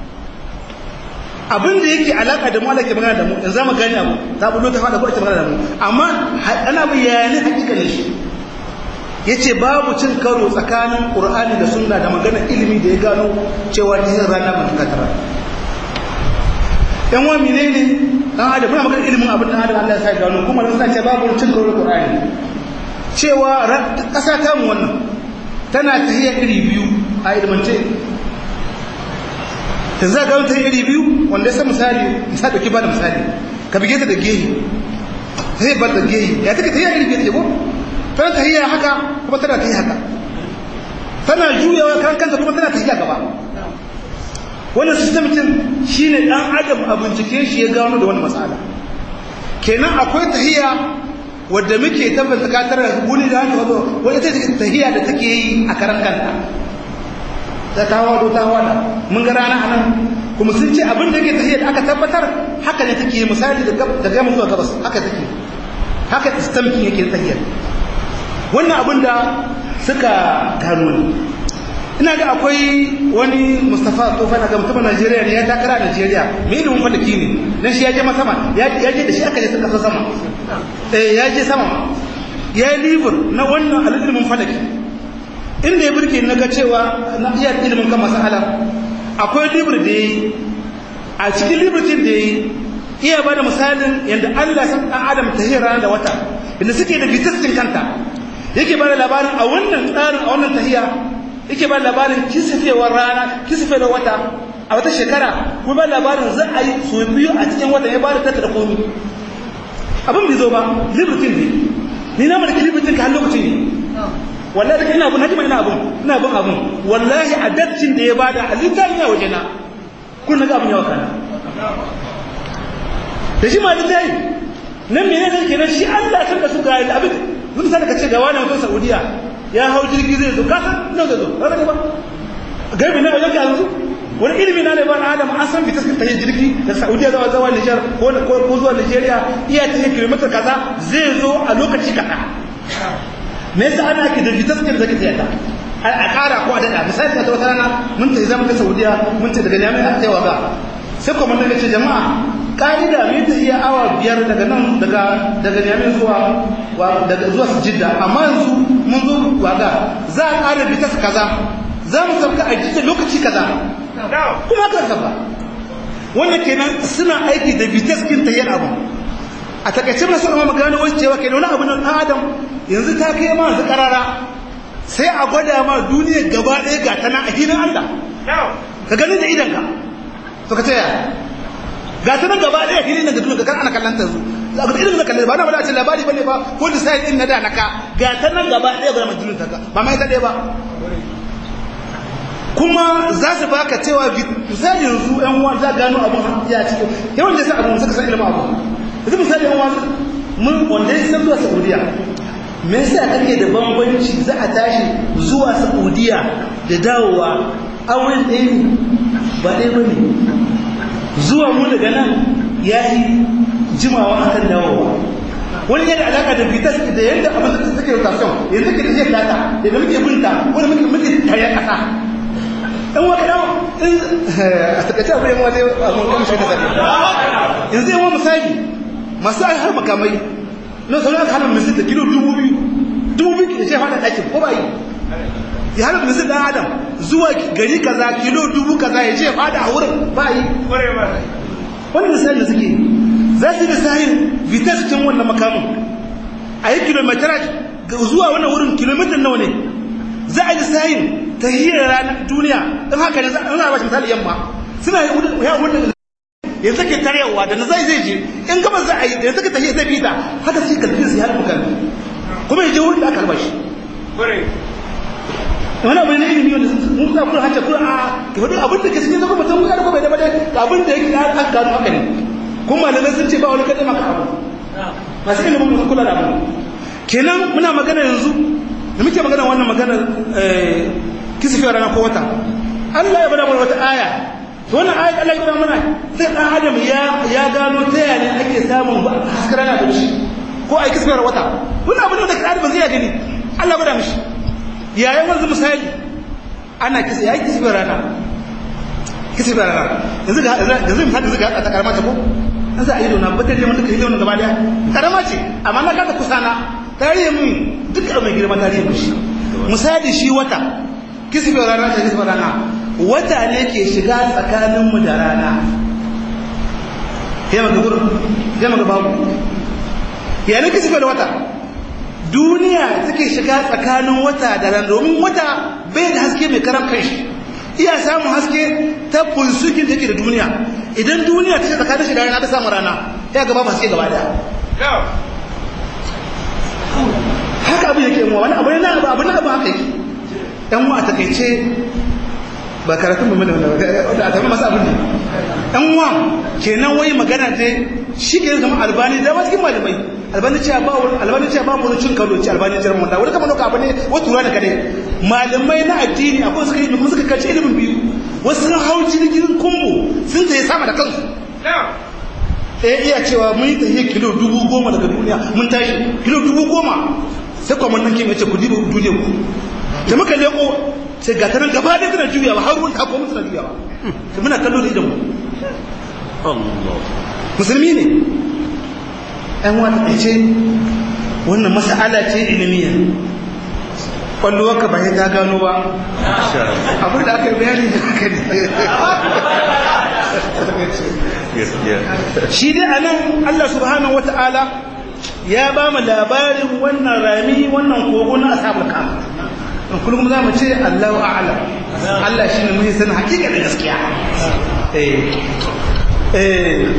abin da yake alaka da mu Allah ke magana da mu in za mu gani abu ta bullo ta fada ko ita magana da mu amma ana bayani hakikalin shi yace babu cin karo tsakanin Qur'ani da Sunna da magana ilimi da ya gano cewa tahiyar rana ba ta tara yan wa menene dan adam muna magana ilimin abin da Allah ya sa gano kuma dan sace babu cin karo Qur'ani cewa kasa ta mu wannan tana tahiyar iri biyu a ilmance ta za ga ta iri biyu wanda sai misali misali dauki ba da misali ka bige ta da gehi sai ba da gehi ya take tahiyar iri biyu ko tana tahiyar haka kuma tana tahiyar haka tana juyawa kan kanta kuma tana tahiyar gaba wannan system din shine dan adam a bincike shi ya gano da wannan matsala kenan akwai tahiya wadda muke tabbata katar wuni da haka wato wani ita ce tahiya da take yi a karan kanta ta kawo do ta wada mun ga rana anan kuma sun ce abin da yake tahiya da aka tabbatar haka ne take misali da da gama zuwa gabas haka take haka istamkin yake tahiya wannan abin da suka gano ne ina ga akwai wani Mustapha Tofa daga mutumin Najeriya ne ya takara a Najeriya mai ilimin falaki ne dan shi ya je sama ya je da shi aka je kasa sama eh ya je sama ya yi libur na wannan ilimin falaki inda ya burke na ga cewa na iya ilimin kan masala akwai libur da yayi a cikin liburtin da yayi iya bada misalin yadda Allah san dan Adam tahira da wata inda suke da fitaccin kanta yake bada labarin a wannan tsarin a wannan tahiya yake ba labarin kisifewar rana kisifewar wata a wata shekara kuma ba labarin za a yi so biyu a cikin wata ya ba da tattara komi abin bai zo ba libertin ne ni na mulki libertin ka har lokacin ne wallahi daga ina abun hajjima ina abun ina abun abun wallahi a dattin da ya bada a littafin ya waje na kun ga abin yawa kana da shi ma littafi nan mene ne kenan shi Allah kan da su ga abin mun san ka ce ga wani mutum Saudiya ya hau jirgi zai zo kasa nan zai zo ba ba gaibi na wajen yanzu wani ilimi na leban adam an san fitas ta yin jirgi da saudiya zuwa zuwa nijar ko zuwa nigeria iya ta yin kilomita kaza zai zo a lokaci kaza me yasa ana ake da fitas da zaki tsaya a kara ko a dada misali ta wata rana mun ta zama ta saudiya mun ta daga jami'a ta yawa ga sai kuma mun ce jama'a ka'ida mai ta iya awa biyar daga nan daga daga jami'a zuwa daga zuwa jidda amma yanzu mun zo waga za a ƙara bitas kaza za mu sauka a jidda lokaci kaza kuma haka saba wannan kenan suna aiki da bitas kin ta yin abu a takaice na suna magana wani cewa kenan wani abu na adam yanzu ta kai ma su karara sai a gwada ma duniya gaba ɗaya ga ta na a hinin Allah ka gani da idanka to ka taya ga ta nan gaba ɗaya hinin da duniya ga ana kallon ta zu ga irin da kalle ba na bada ce labari bane ba ko da sai din na da naka ga ta nan gaba ɗaya ga majnun ta ka ba mai ta ɗaya ba kuma za su baka cewa misali yanzu ɗan uwa za gano abun ya ci yawan da sai abun suka san ilimin abu yanzu misali ɗan uwa mun wanda ya san zuwa Saudiya me yasa kake da bambanci za a tashi zuwa Saudiya da dawowa awon ɗaya ba ɗaya bane zuwa mu daga nan yayi jimawa akan dawowa wani yadda alaka da vitas da yadda abin da take rotation yanzu ke da zai data da muke binta wani muke muke tayar kasa dan waka dan a takaice abu yan waje a mun kamshi da sabi yanzu yawan misali masu ai har makamai na sauran aka hana misali da kilo dubu biyu dubu biyu da shi hada ɗakin ko ba yi ya hana misali dan adam zuwa gari kaza kilo dubu kaza ya ce fada a wurin ba yi wani misali da suke za su yi misalin vitas cikin wannan makamun a yi kilometraj zuwa wannan wurin kilomitar nawa ne za a yi misalin ta hiyar ranar duniya in haka ne za a ba shi misali yamma suna yi ya wurin ya zake tarewa da na zai zai je in gaba za a yi da ya zake tahiyar zai fita haka sai kalbin su ya halin kalbi kuma ya je wurin da aka halba shi wani abu ne ilimi wanda mun za kuma hacce kuma a ke wani abin da ke cikin zama mutum ya kuma bai da bade abin da yake aka gano haka ne kuma malamai sun ce ba wani kadai maka abu masu ilimin musu kula da abu kenan muna magana yanzu da muke magana wannan magana kisifiyar rana ko wata Allah ya bada mana wata aya to wannan aya Allah ya bada mana sai dan adam ya ya gano ta yaya ake samun haskar rana da shi ko ai kisifiyar wata wannan abin da ka adam zai gani Allah bada mishi yayin wanzu misali ana kisa yayi kisifiyar rana kisifiyar rana yanzu ga yanzu misali yanzu ga ta karama ta ko an sa ido na batar da mun duka ido na gaba daya karama ce amma na kada kusana tarihin mun duk mai girma tarihin shi misali shi wata kisbin rana ta kisbin rana wata ne ke shiga tsakaninmu da rana ya maka gurin ya maka babu yanin kisbin wata duniya take shiga tsakanin wata da rana domin wata bai da haske mai karam kai iya samun haske ta fulsukin take da duniya idan duniya ta ce tsakanin shi da rana ta samu rana ya gaba ba haske gaba daya haka abin yake mu wani abu ne na abu abu na abu haka yake dan mu a takeice ba karatun mai mana wanda a tafi masu abin ne ɗan wa kenan wai magana ce shi ke zama albani da wasu malamai albani ce ba wani albani ce ba mu cin kalo ce albani ce mun da wani kamar abu ne wata tura da kare malamai na addini akwai suka yi kuma suka kace ilimin biyu wasu sun hau jirgin kumbu sun tayi sama da kansu eh iya cewa mun yi tafiya kilo dubu goma daga duniya mun tashi kilo dubu goma sai kuma nan kimi ya ce ku diba duniya ku da muka leko sai ga ta nan gaba da tana juyawa har ruwan kako mun tana juyawa to muna kallo da idanmu musulmi ne ɗan wata ce wannan mas'ala ce ilmiya kwallo ka ba ta gano ba abin da aka yi bayani da aka ne shi dai a nan Allah subhanahu wa ta'ala ya ba mu labarin wannan rami wannan kogo na asabul kama in kullum za mu ce Allahu a'ala Allah shi ne mun san hakika da gaskiya eh eh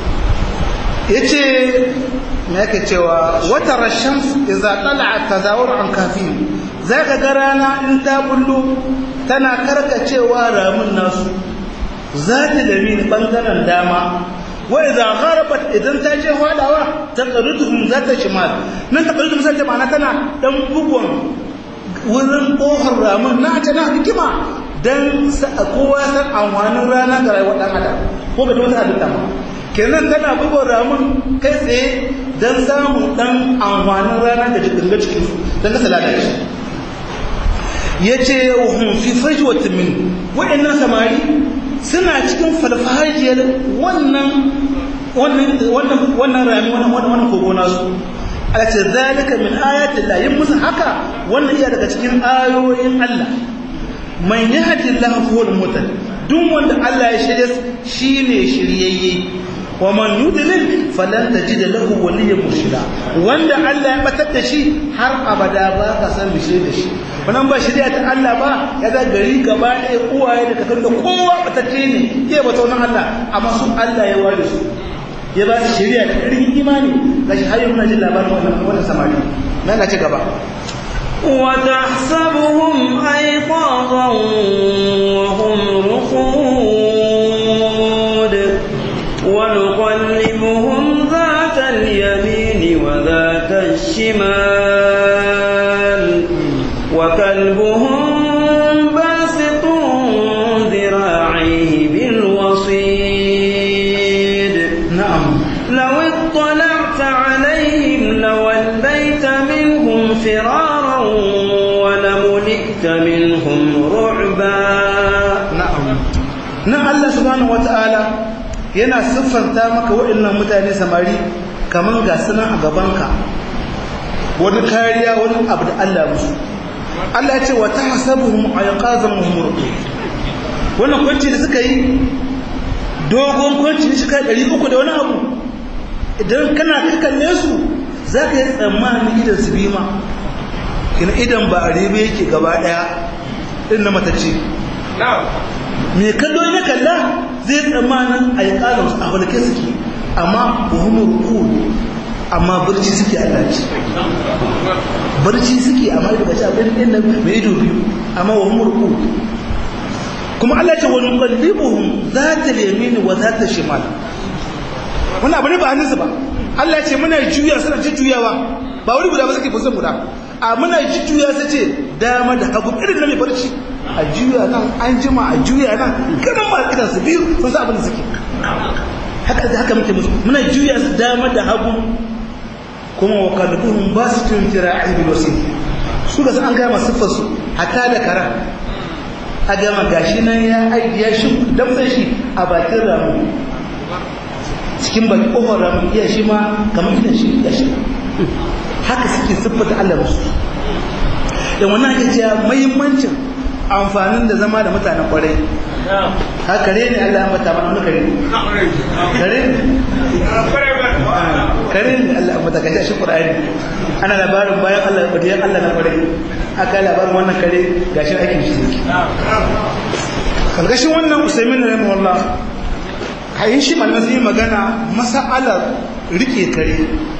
yace me yake cewa wata rashams idza tala'at tazawur an kafin zaka ga rana in ta bullo tana karkacewa ramin nasu zata da min bangaren dama wa idza gharabat idan ta je hadawa taqriduhum zata shimal nan taqriduhum zata ma'ana tana dan bugun wurin ƙofar ramin na ta na hikima don kowa san amfanin rana ga rayuwar ɗan adam ko ga wata halitta ma kenan tana bugun ramin kai tsaye don samun ɗan amfanin rana da jikin ga cikin don kasa lalace ya ce hun fi faji wata min waɗannan samari suna cikin falfajiyar wannan wannan rami wannan kogo nasu ala ce zalika min ayatin la yin musu haka wannan iya daga cikin ayoyin Allah man yahdi Allah huwa al-mutal duk wanda Allah ya shirye shine shiryayye wa man yudlil falan tajid lahu waliyyan murshida wanda Allah ya batar da shi har abada ba ka san bishe da shi wannan ba shirya ta Allah ba ya ga gari gaba ɗaya uwaye da kakar da kowa batacce ne ke bata wannan Allah amma su Allah ya ware su ya ba su shirya da ƙarfin imani ga shi hayyar muna jin labarin wannan samari na na ci gaba وتحسبهم أيقاظا وهم رقود ونقلبهم ذات اليمين وذات الشمال وكلبهم باسط ذراعيه بالوصيد na'am لو اطلعت عليهم لوليت منهم فرارا ولملئت منهم رعبا na'am nan Allah subhanahu wata'ala yana siffanta maka waɗannan mutane samari kamar ga sunan a gabanka wani kariya wani abu da Allah musu Allah ya ce wa tahsabuhum ayqazan muhmur wannan kwanci da suka yi dogon kwanci shi kai 300 da wani abu idan kana ka kalle su zaka yi tsammani idan su bima kina idan ba a ribe yake gaba daya din na matacce mai kallo ya kalla zai tsammanin a yi ƙarar a falke suke amma buhumar kul amma barci suke a daji barci suke amma da bashi abin ɗin nan mai ido biyu amma buhumar kul kuma Allah ce wani kallibuhum za ta lemi ni wa za ta shimal wani abu ne ba hannunsu ba Allah ce muna juya suna ci juyawa ba wani guda ba suke fusan guda a muna juya sai ce dama da hagu irin na mai barci a juya nan an jima a juya nan kanan ma idan su biyu sun sa abin da suke haka da haka muke musu muna juya su dama da hagu kuma wa kalbuhum ba su tun tira a ibil wasi su da an gama siffar su hatta da kara a gama gashi nan ya aiki ya shi damtsan shi a bakin ramu cikin baki kofar ramu iya shi ma kamar idan shi ya shi haka suke siffata Allah musu da wannan ake cewa muhimmancin amfanin da zama da mutanen kwarai ha kare ne Allah ya mata mana wani kare kare ne kare ne Allah ya mata kai shi Qur'ani ana labarin bayan Allah badiyan Allah na kwarai aka labarin wannan kare gashin aikin shi kalgashin wannan Usaimin rahimahullah kayan shi malamin sun yi magana masa'alar rike kare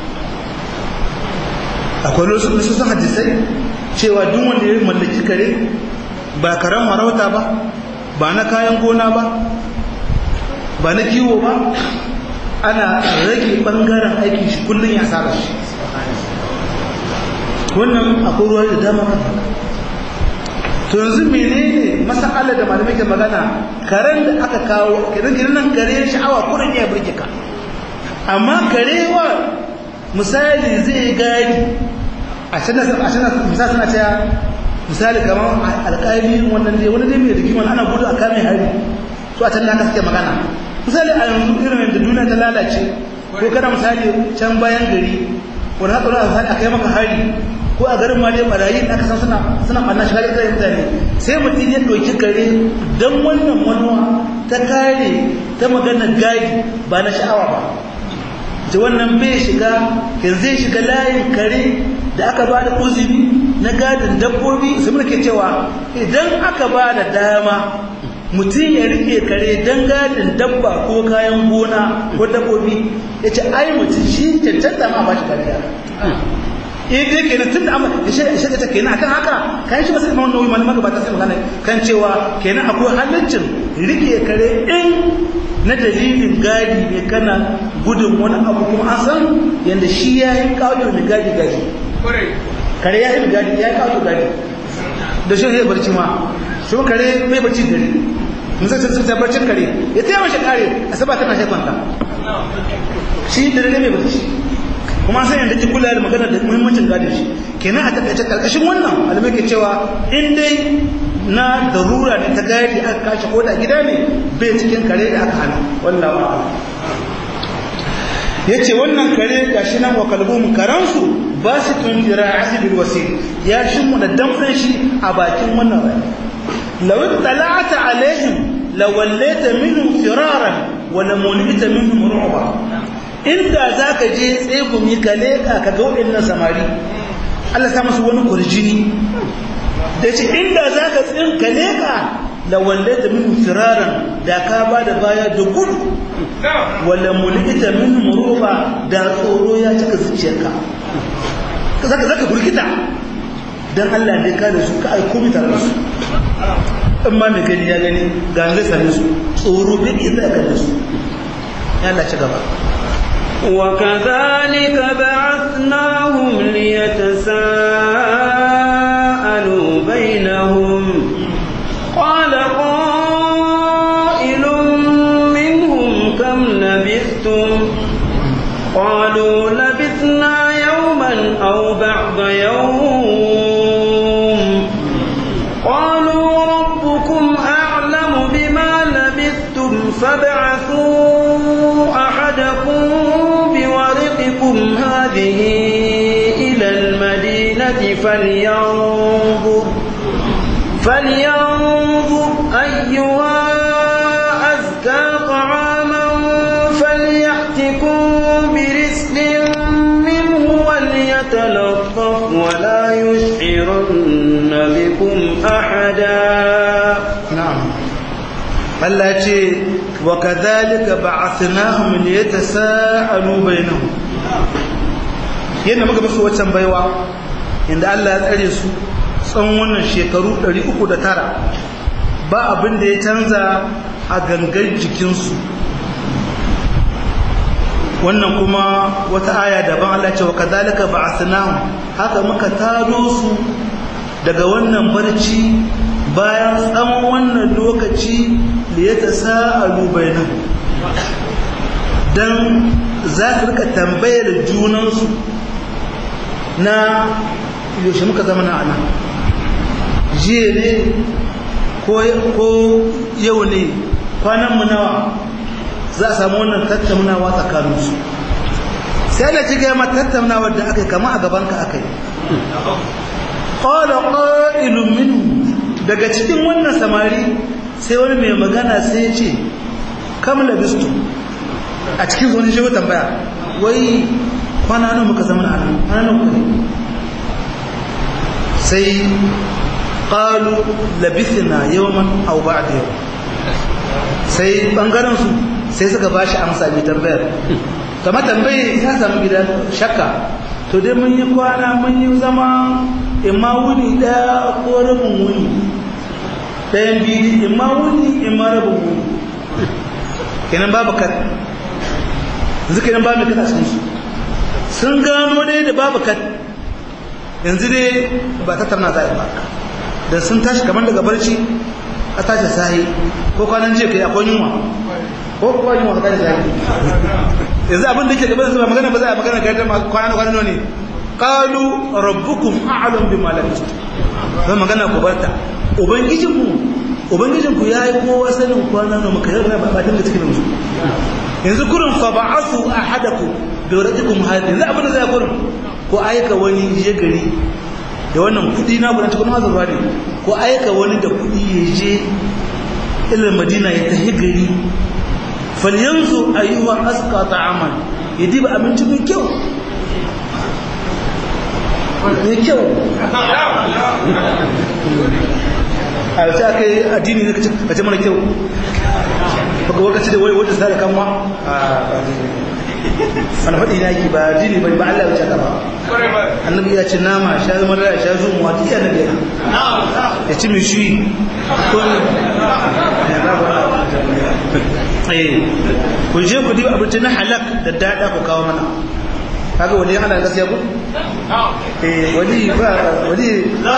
akwai wasu sun hadisai cewa duk wanda ya mallaki kare ba karen marauta ba ba na kayan gona ba ba na kiwo ba ana rage bangaren aikin shi kullum ya saba shi wannan akwai ruwa da dama kan haka to yanzu menene masala da malamai ke magana karen da aka kawo kiran nan kare sha'awa kurin ya burge ka amma karewa misali zai gani a can a can misali suna cewa misali kamar alƙali wannan dai wani dai mai rigima ana gudu a kame hari to a can da aka suke magana misali a yanzu irin da duniya ta lalace ko kana misali can bayan gari wani haka wani a kai maka hari ko a garin mali barayi da aka san suna suna ɓanna shiga da mutane sai mutum ya ɗauki kare don wannan manuwa ta kare ta maganar gadi ba na sha'awa ba ta wannan bai shiga yanzu zai shiga layin kare da aka ba da uzuri na gadin dabbobi su mulke cewa idan aka ba da dama mutum ya rike kare don gadin dabba ko kayan gona ko dabbobi ya ce ai mutum shi cancanta ma ba shi kariya in dai kenan tun da amma da shirya ta kenan akan haka kan shi masu imam nauyi malaman gabata sai magana kan cewa kenan akwai halaccin rike kare in na dalilin gadi ne kana gudun wani abu kuma an san yadda shi ya yi kawo mai gadi gadi kare ya yi gadi ya yi kawo gadi da shi zai barci ma shi kare mai barci gari mun sai sai sai barcin kare ya taya mashi kare a saba tana shi kwanta shi da dare mai barci kuma sai yanda ki kula da magana da muhimmancin gadin shi kenan a takaice karkashin wannan alimai ke cewa in dai na darura ne ta gadi aka kashe ko da gida ne bai cikin kare da aka hana wallahi a'lam yace wannan kare gashi nan wa kalbum karansu ba su tun dira'ati bil wasil ya shimu da damfan shi a bakin wannan rai law tala'ata alaihim lawallaita minhum firaran wa lamunita minhum ru'ba inda za ka je tsegumi ka leƙa ka ga waɗannan samari Allah sa masu wani kurjini da ce inda za ka tsin ka leƙa da walle da min firaran da ka ba da baya da gudu wala mulkita min muruba da tsoro ya cika zuciyarka zaka zaka burkita dan Allah ne ka da su ka aiko mi tare da su in ma mai gani ya gani ga zai same su tsoro bai iya da su ya Allah ci gaba وكذلك بعثناهم ليتساءلوا بينهم قال قائل منهم كم لبثتم قالوا لبثنا يوما أو بعض يوم قالوا ربكم أعلم بما لبثتم فابعثوا أحدكم بورقكم هذه إلى المدينة فلينظر فلينظر أيها أزكى طعاما فليأتكم برزق منه وليتلطف ولا يشعرن بكم أحدا na'am Allah ce wa kadhalika ba'athnahum liyatasaalu bainahum yanda muka musu waccan baiwa inda Allah ya tsare su tsawon wannan shekaru 309 ba abin da ya canza a gangan jikinsu wannan kuma wata aya daban Allah ce wa kadhalika ba'athnahum haka muka tado su daga wannan barci bayan tsawon wannan lokaci da ya ta sa'alu bainan don za su rika tambayar junansu na yaushe muka zama na ana jiya ne ko yau ne kwananmu nawa za a samu wannan tattaunawa tsakaninsu sai da ci gaya tattaunawa da aka yi kama a gabanka aka yi ƙwada ƙa'ilun minu daga cikin wannan samari sai wani mai magana sai ya ce kam labistu a cikin wani shi tambaya wai kwana nan muka zama a nan kwana nan kuka sai ƙalu labithina yawman aw ba'da yau sai bangaren su sai suka ba shi amsa mai tambayar kama tambaye ya samu gidan shakka to dai mun yi kwana mun yi zama imma wuni ɗaya ko rabin wuni ɗayan biyu in ma wuni in ma rabin wuni kenan babu kan yanzu kenan babu kan a cikin su sun gano dai da babu kan yanzu dai ba ta tarna za ba da sun tashi kamar daga barci a tashi sahi ko kwanan jiya kai akwai yunwa ko kuwa yunwa ka tashi sahi yanzu abin da ke gaba da magana ba za a magana ga yadda kwanan kwanan ne qalu rabbukum a'lam bima labistum ba magana ku barta ubangijinku ubangijinku yayi kowa sanin kwana da muka yarda ba batin da cikin musu yanzu kurin fa ba'athu ahadakum bi waradikum hadi yanzu abin da zai kurin ko aika wani je gari da wannan kudi na buran cikin mazurwa ne ko aika wani da kudi ya je ila madina ya tafi gari falyanzu ayyuha asqa ta'aman ya diba abinci mai kyau mai kyau a yau aka yi addini ne ka ce mana kyau baka wakaci da wani wajen sada kanwa wani faɗi na yake ba addini bai ba Allah ya ce ba annabi ya ce nama sha zama da sha zo mu wata iya nabi ya ci mishi ko eh ku je ku diba abinci na halak da dada ku kawo mana kaga wani ana gaskiya ku eh wani ba wani ba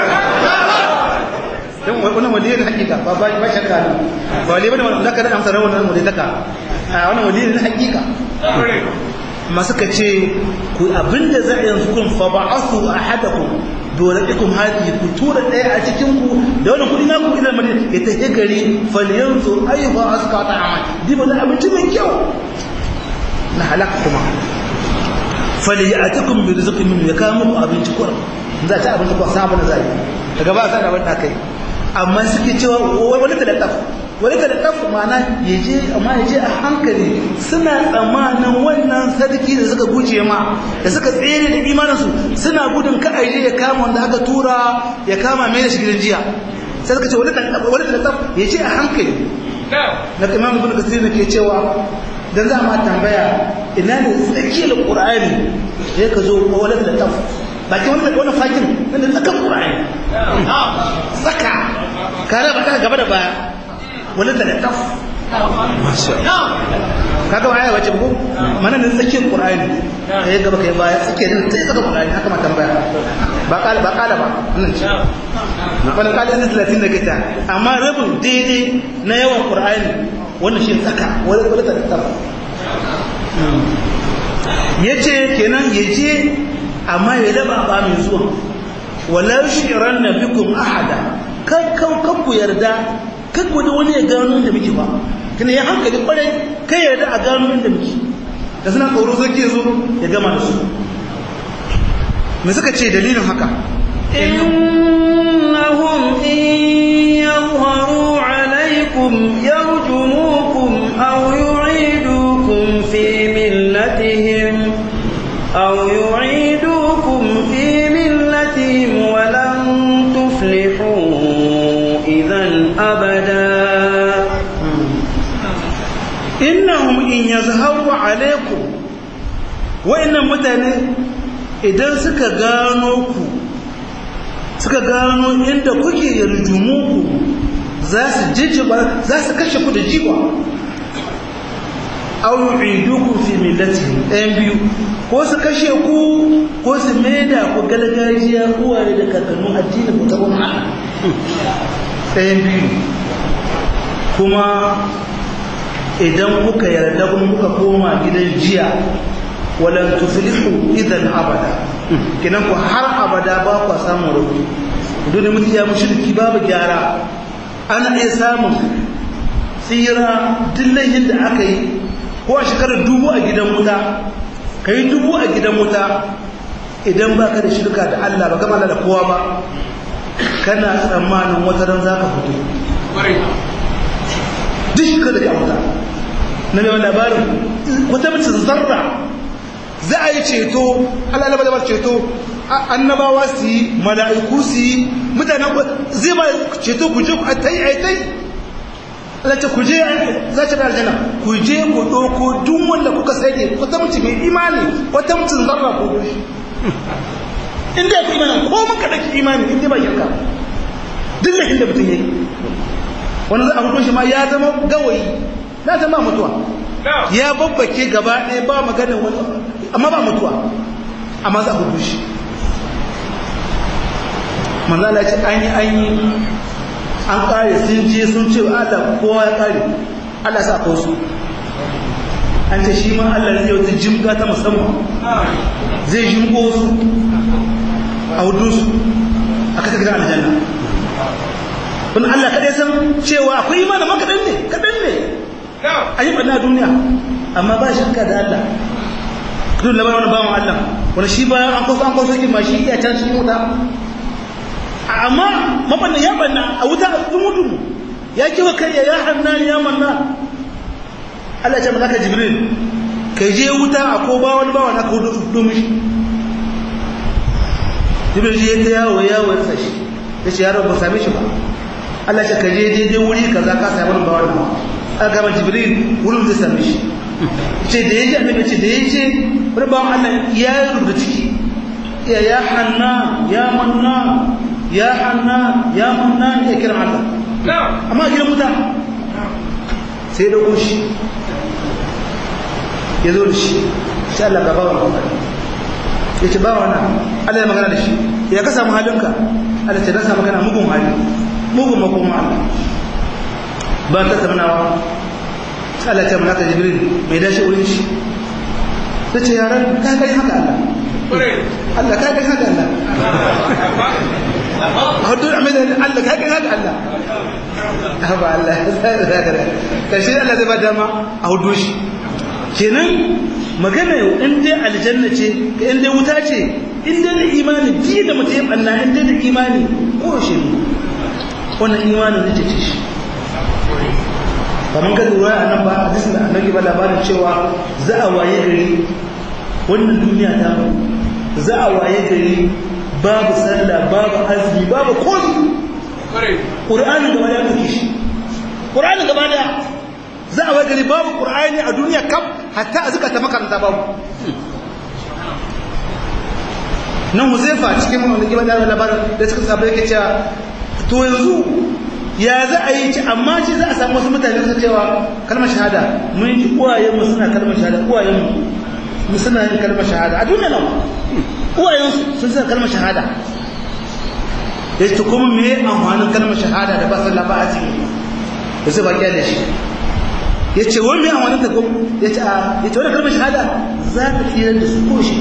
dan wannan wali ne hakika ba ba ba shakka ne ba wali bane wanda ka da amsa rawar wannan wali taka a wannan wali ne hakika amma suka ce ku abinda za a yanzu kun fa ba'athu ahadakum dolabikum hadi ku tura daya a cikin ku da wannan kudi na ku ila madina ya tafi gari falyanzu ayyuha asqata amal diba da abinci mai kyau na halak kuma falyatikum bi rizqin min ya kawo muku abinci kurum za ta abinci kurum sabon da zai daga ba sa da wanda kai amma suke cewa wani ta da taf wani ta da taf mana yaje amma yaje a hankali suna tsammanin wannan sadaki da suka guje ma da suka tsere da imanin su suna gudun ka aje ya kama wanda aka tura ya kama mai da shi gidan jiya sai suka ce wani ta wani ta da taf yaje a hankali na imam ibn kasir ne ke cewa dan za ma tambaya ina ne tsakiyar qur'ani sai ka zo wani da taf baki wani wani fakin wanda tsakan qur'ani tsaka kare ba ta gaba da baya wani da taf kaga waya wace ko mana ne tsakiyar qur'ani sai gaba kai baya tsakiyar ne sai tsaka qur'ani haka ma tambaya ba kala ba kala ba nan ce wani kala ne 30 da kita amma rabin daidai na yawan qur'ani wannan shi tsaka wani wani da taf yace kenan yaje amma ya daba ba mai zuwa wala shi'ran nabikum ahada kan kan kan ku yarda kan ku da wani ya gano inda muke ba kina ya hankali kwarai kai yarda a gano inda muke da suna tsoro sai ke zo ya gama da su me suka ce dalilin haka إنهم إن يظهروا عليكم يرجموكم أو يعيدوكم في ملتهم أو يعيدوكم في ملتهم ولن تفلحوا إذا أبدا innahum in yazharu alaikum wa'annan mutane idan suka gano ku suka gano inda kuke yarjumuku za su jijjiba za su kashe ku da jiwa aw yu'idukum fi millatihim ɗayan biyu ko su kashe ku ko su maida ku gargajiya uwaye da kakannu addinin ku ta gwamna ɗayan biyu kuma idan kuka yarda kuma kuka koma gidan jiya walan tuflihu idan abada kinan ku har abada ba ku samu rubu dole mutum ya mushriki babu gyara ana iya samun tsira dillahin da aka yi ko a shekarar dubu a gidan wuta ka yi dubu a gidan wuta idan ba ka da shirka da Allah ba gama da kowa ba kana tsammanin wata ran za ka fito duk shirka da ka wuta na mai labarin wata mutum zarra za a yi ceto Allah ba da ceto annabawa su yi mala'iku su yi mutanen zai ba ceto ku je ku a tai a tai Allah ce ku je za ta da aljanna ku je ku ɗauko duk wanda kuka sake wata mutum mai imani wata mutum zarra ko gushi inda ya fi imani ko mun kaɗa imani inda ba shirka duk da inda mutum ya yi wani za a hukunshi ma ya zama gawayi na zama mutuwa ya babbake gaba ɗaya ba maganin wani amma ba mutuwa amma za a hukunshi manzala ce an yi an yi an kare sun je sun ce Allah kowa ya kare Allah sa ko su an ce shi ma Allah zai wata jimga ta musamman zai jimgo su a hudu su a kasa gidan aljanna wani Allah kaɗai san cewa akwai imanin ma kaɗan ne kaɗan ne an yi ɓanna duniya amma ba shakka da Allah duk labarin wani bawan Allah wani shi bayan an kwaso an kwaso ma shi iya can cikin wuta amma mabanna ya banna a wuta a dumu ya kiwa kai ya hannan ya manna Allah ya ce malaka jibril kai je wuta a ko ba wani bawa na ka hudu domin shi jibril je ta yawo yawo ya rasa shi ya ce yaro ba same shi ba Allah ya ce ka je daidai wuri kaza ka sami wani bawa na a gaba jibril wurin zai same shi ce da ya ji annabi ce da ya ce wani bawan Allah ya rubuta ciki ya ya hanna ya manna ya hanna ya manna ya kira Allah amma gidan wuta sai da shi ya zo da shi sai Allah gaba wa ya ce ba wana Allah ya magana da shi ya ka samu halinka Allah ce na samu kana mugun hali mugun makoma Allah ba ta tabbanawa sai Allah ce malaka jibril mai dace wurin shi ta ce yaran ka kai haka Allah Allah ka kai haka Allah hudu amina Allah ka kai haka Allah haba Allah kashi Allah zai ba dama a hudu shi kenan magana yau in dai aljanna ce ka in dai wuta ce in dai da imani ji da mutum ya banna in dai da imani ko shi ne wannan imanin zai ce shi kamar ka lura a nan ba a jisun da annabi ba labarin cewa za a waye gari wannan duniya ta za a waye gari babu sallah babu azumi babu komi ƙur'anin gaba da ya shi ƙur'anin gaba da za a waye gari babu ƙur'ani a duniya kam hatta a zuka ta makaranta babu nan huzaifa cikin wanda gaba da labarin da suka sabu yake cewa to yanzu ya za a yi ci amma ce za a samu wasu mutane su cewa kalmar shahada mun ji uwayenmu suna kalmar shahada uwayenmu mu suna yin kalmar shahada a duniya nan uwayensu sun suna kalmar shahada ya ce kuma me amfanin kalmar shahada da ba su lafa a ciki da su baki da shi ya ce wani me amfanin ta kuma ya ce ya ce wani kalmar shahada za ta tsira da su ko shi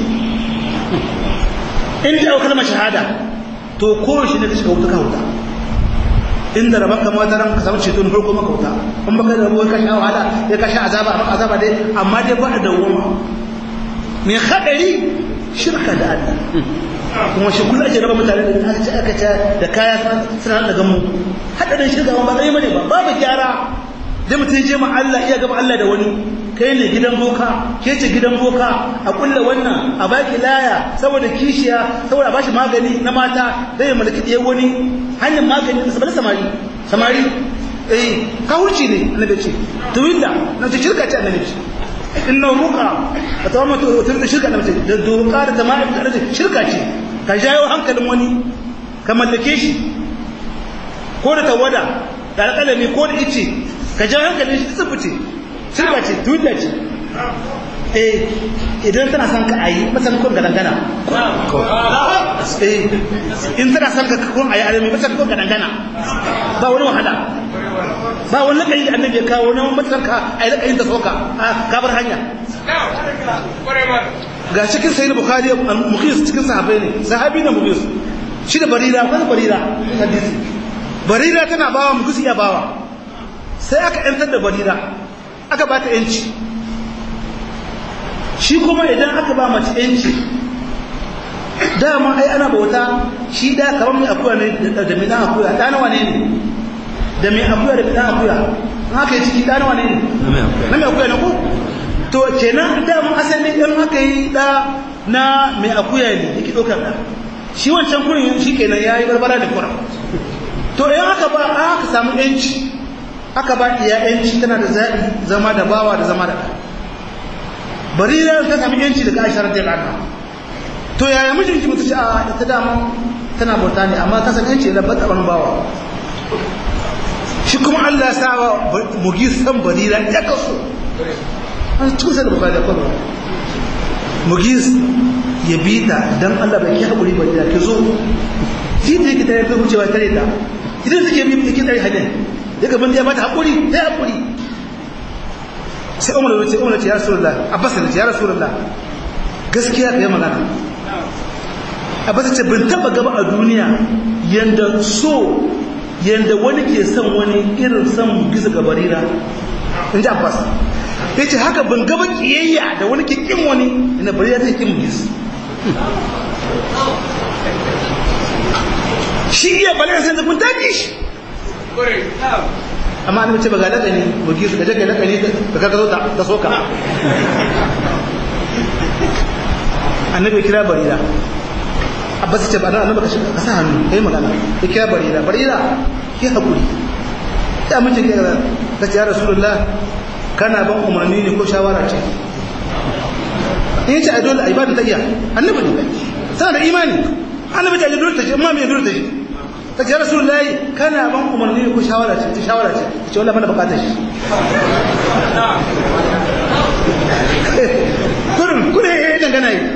in da kalmar shahada to ko shi ne da shiga wuta ka wuta inda rabon ka mata ran ka samu ceto na farko maka wuta in baka da ruwa ka sha wahala ya ka sha azaba maka azaba dai amma dai ba da wuma mai hadari shirka da Allah kuma shi kullu ake raba mutane da aka ce aka ce da kaya suna da gamu hadarin shirka ba kai bane ba babu gyara da mutum je ma Allah iya gaba Allah da wani kai ne gidan boka ke ce gidan boka a kulla wannan a baki laya saboda kishiya saboda a bashi magani na mata zai ya mulki ɗaya wani hanyar magani da saboda samari samari eh kawurci ne annabi ce tuwilla na ce shirka ce annabi ce inna ruqa a tsawon mata wata da shirka annabi ce da doka da jama'a da ce shirka ce ka jayo hankalin wani ka mallake shi ko da tawada da alƙalami ko da ice ka jawo hankalin shi tsibice shirka ce tuwilla ce eh idan tana son ka ayi masan kun gadangana eh in tana son ka kun ayi alimi masan kun gadangana ba wani wahala ba wani lakayi da annabi ya kawo wani matsar ka ayi lakayin ta soka ka bar hanya ga cikin sayyid bukhari mukhis cikin sahabbai ne sahabi ne mukhis shi da barira wani barira hadisi barira tana bawa mukhis ya bawa sai aka yantar da barira aka ba ta yanci shi kuma idan aka ba mace yanci dama ai ana bauta shi da kamar mai akuya ne da mai dan akuya da nawa ne ne da mai akuya da mai dan akuya in aka yi ciki da nawa ne ne na mai akuya ne ko to kenan dama asali in aka yi da na mai akuya ne yake ɗaukar da shi wancan kurin shi kenan ya yi barbara da kura to in aka ba aka samu yanci aka ba iya yanci tana da zaɓi zama da bawa da zama da ɗa barira ta sami yanci daga aisha radiyallahu anha to yaya mijinki mutu ce a ita dama tana bauta ne amma ta san yanci da bata wani bawa shi kuma Allah ya sa wa mugis san barira ya kaso an cikin sa da bukari da kwallo mugis ya bi ta dan Allah bai ki haƙuri barira ki zo shi da yake tare da wucewa tare da idan suke bi yake tare hadin daga ban ya bata haƙuri sai haƙuri sai umar ya ce umar ya ce ya rasulullah abbas ya ce ya rasulullah gaskiya ka yi magana abbas ya ce ban taba gaba a duniya yanda so yanda wani ke son wani irin son gizo ga barira in ji abbas ya ce haka ban gaba kiyayya da wani ke kin wani ina barira ta kin gizo shi iya balai sai da kun tafi shi amma an ce ba ga lakani ba gizo ka je ka lakani da ka zo ta soka annabi kira barira abbas ce ba dan annabi ka sa hannu kai magana ya kira barira barira ki hakuri ya mace ke ga ta ce ya rasulullah kana ban umarni ne ko shawara ce in ce a dole a ibada ta iya annabi ne sana da imani annabi ta dole ta ce amma me dole ta ce ta ce ya rasulullah kana ban umarni ne ko shawara ce ta shawara ce ce wallahi mana bukatar shi kurin kurin ya dangana yi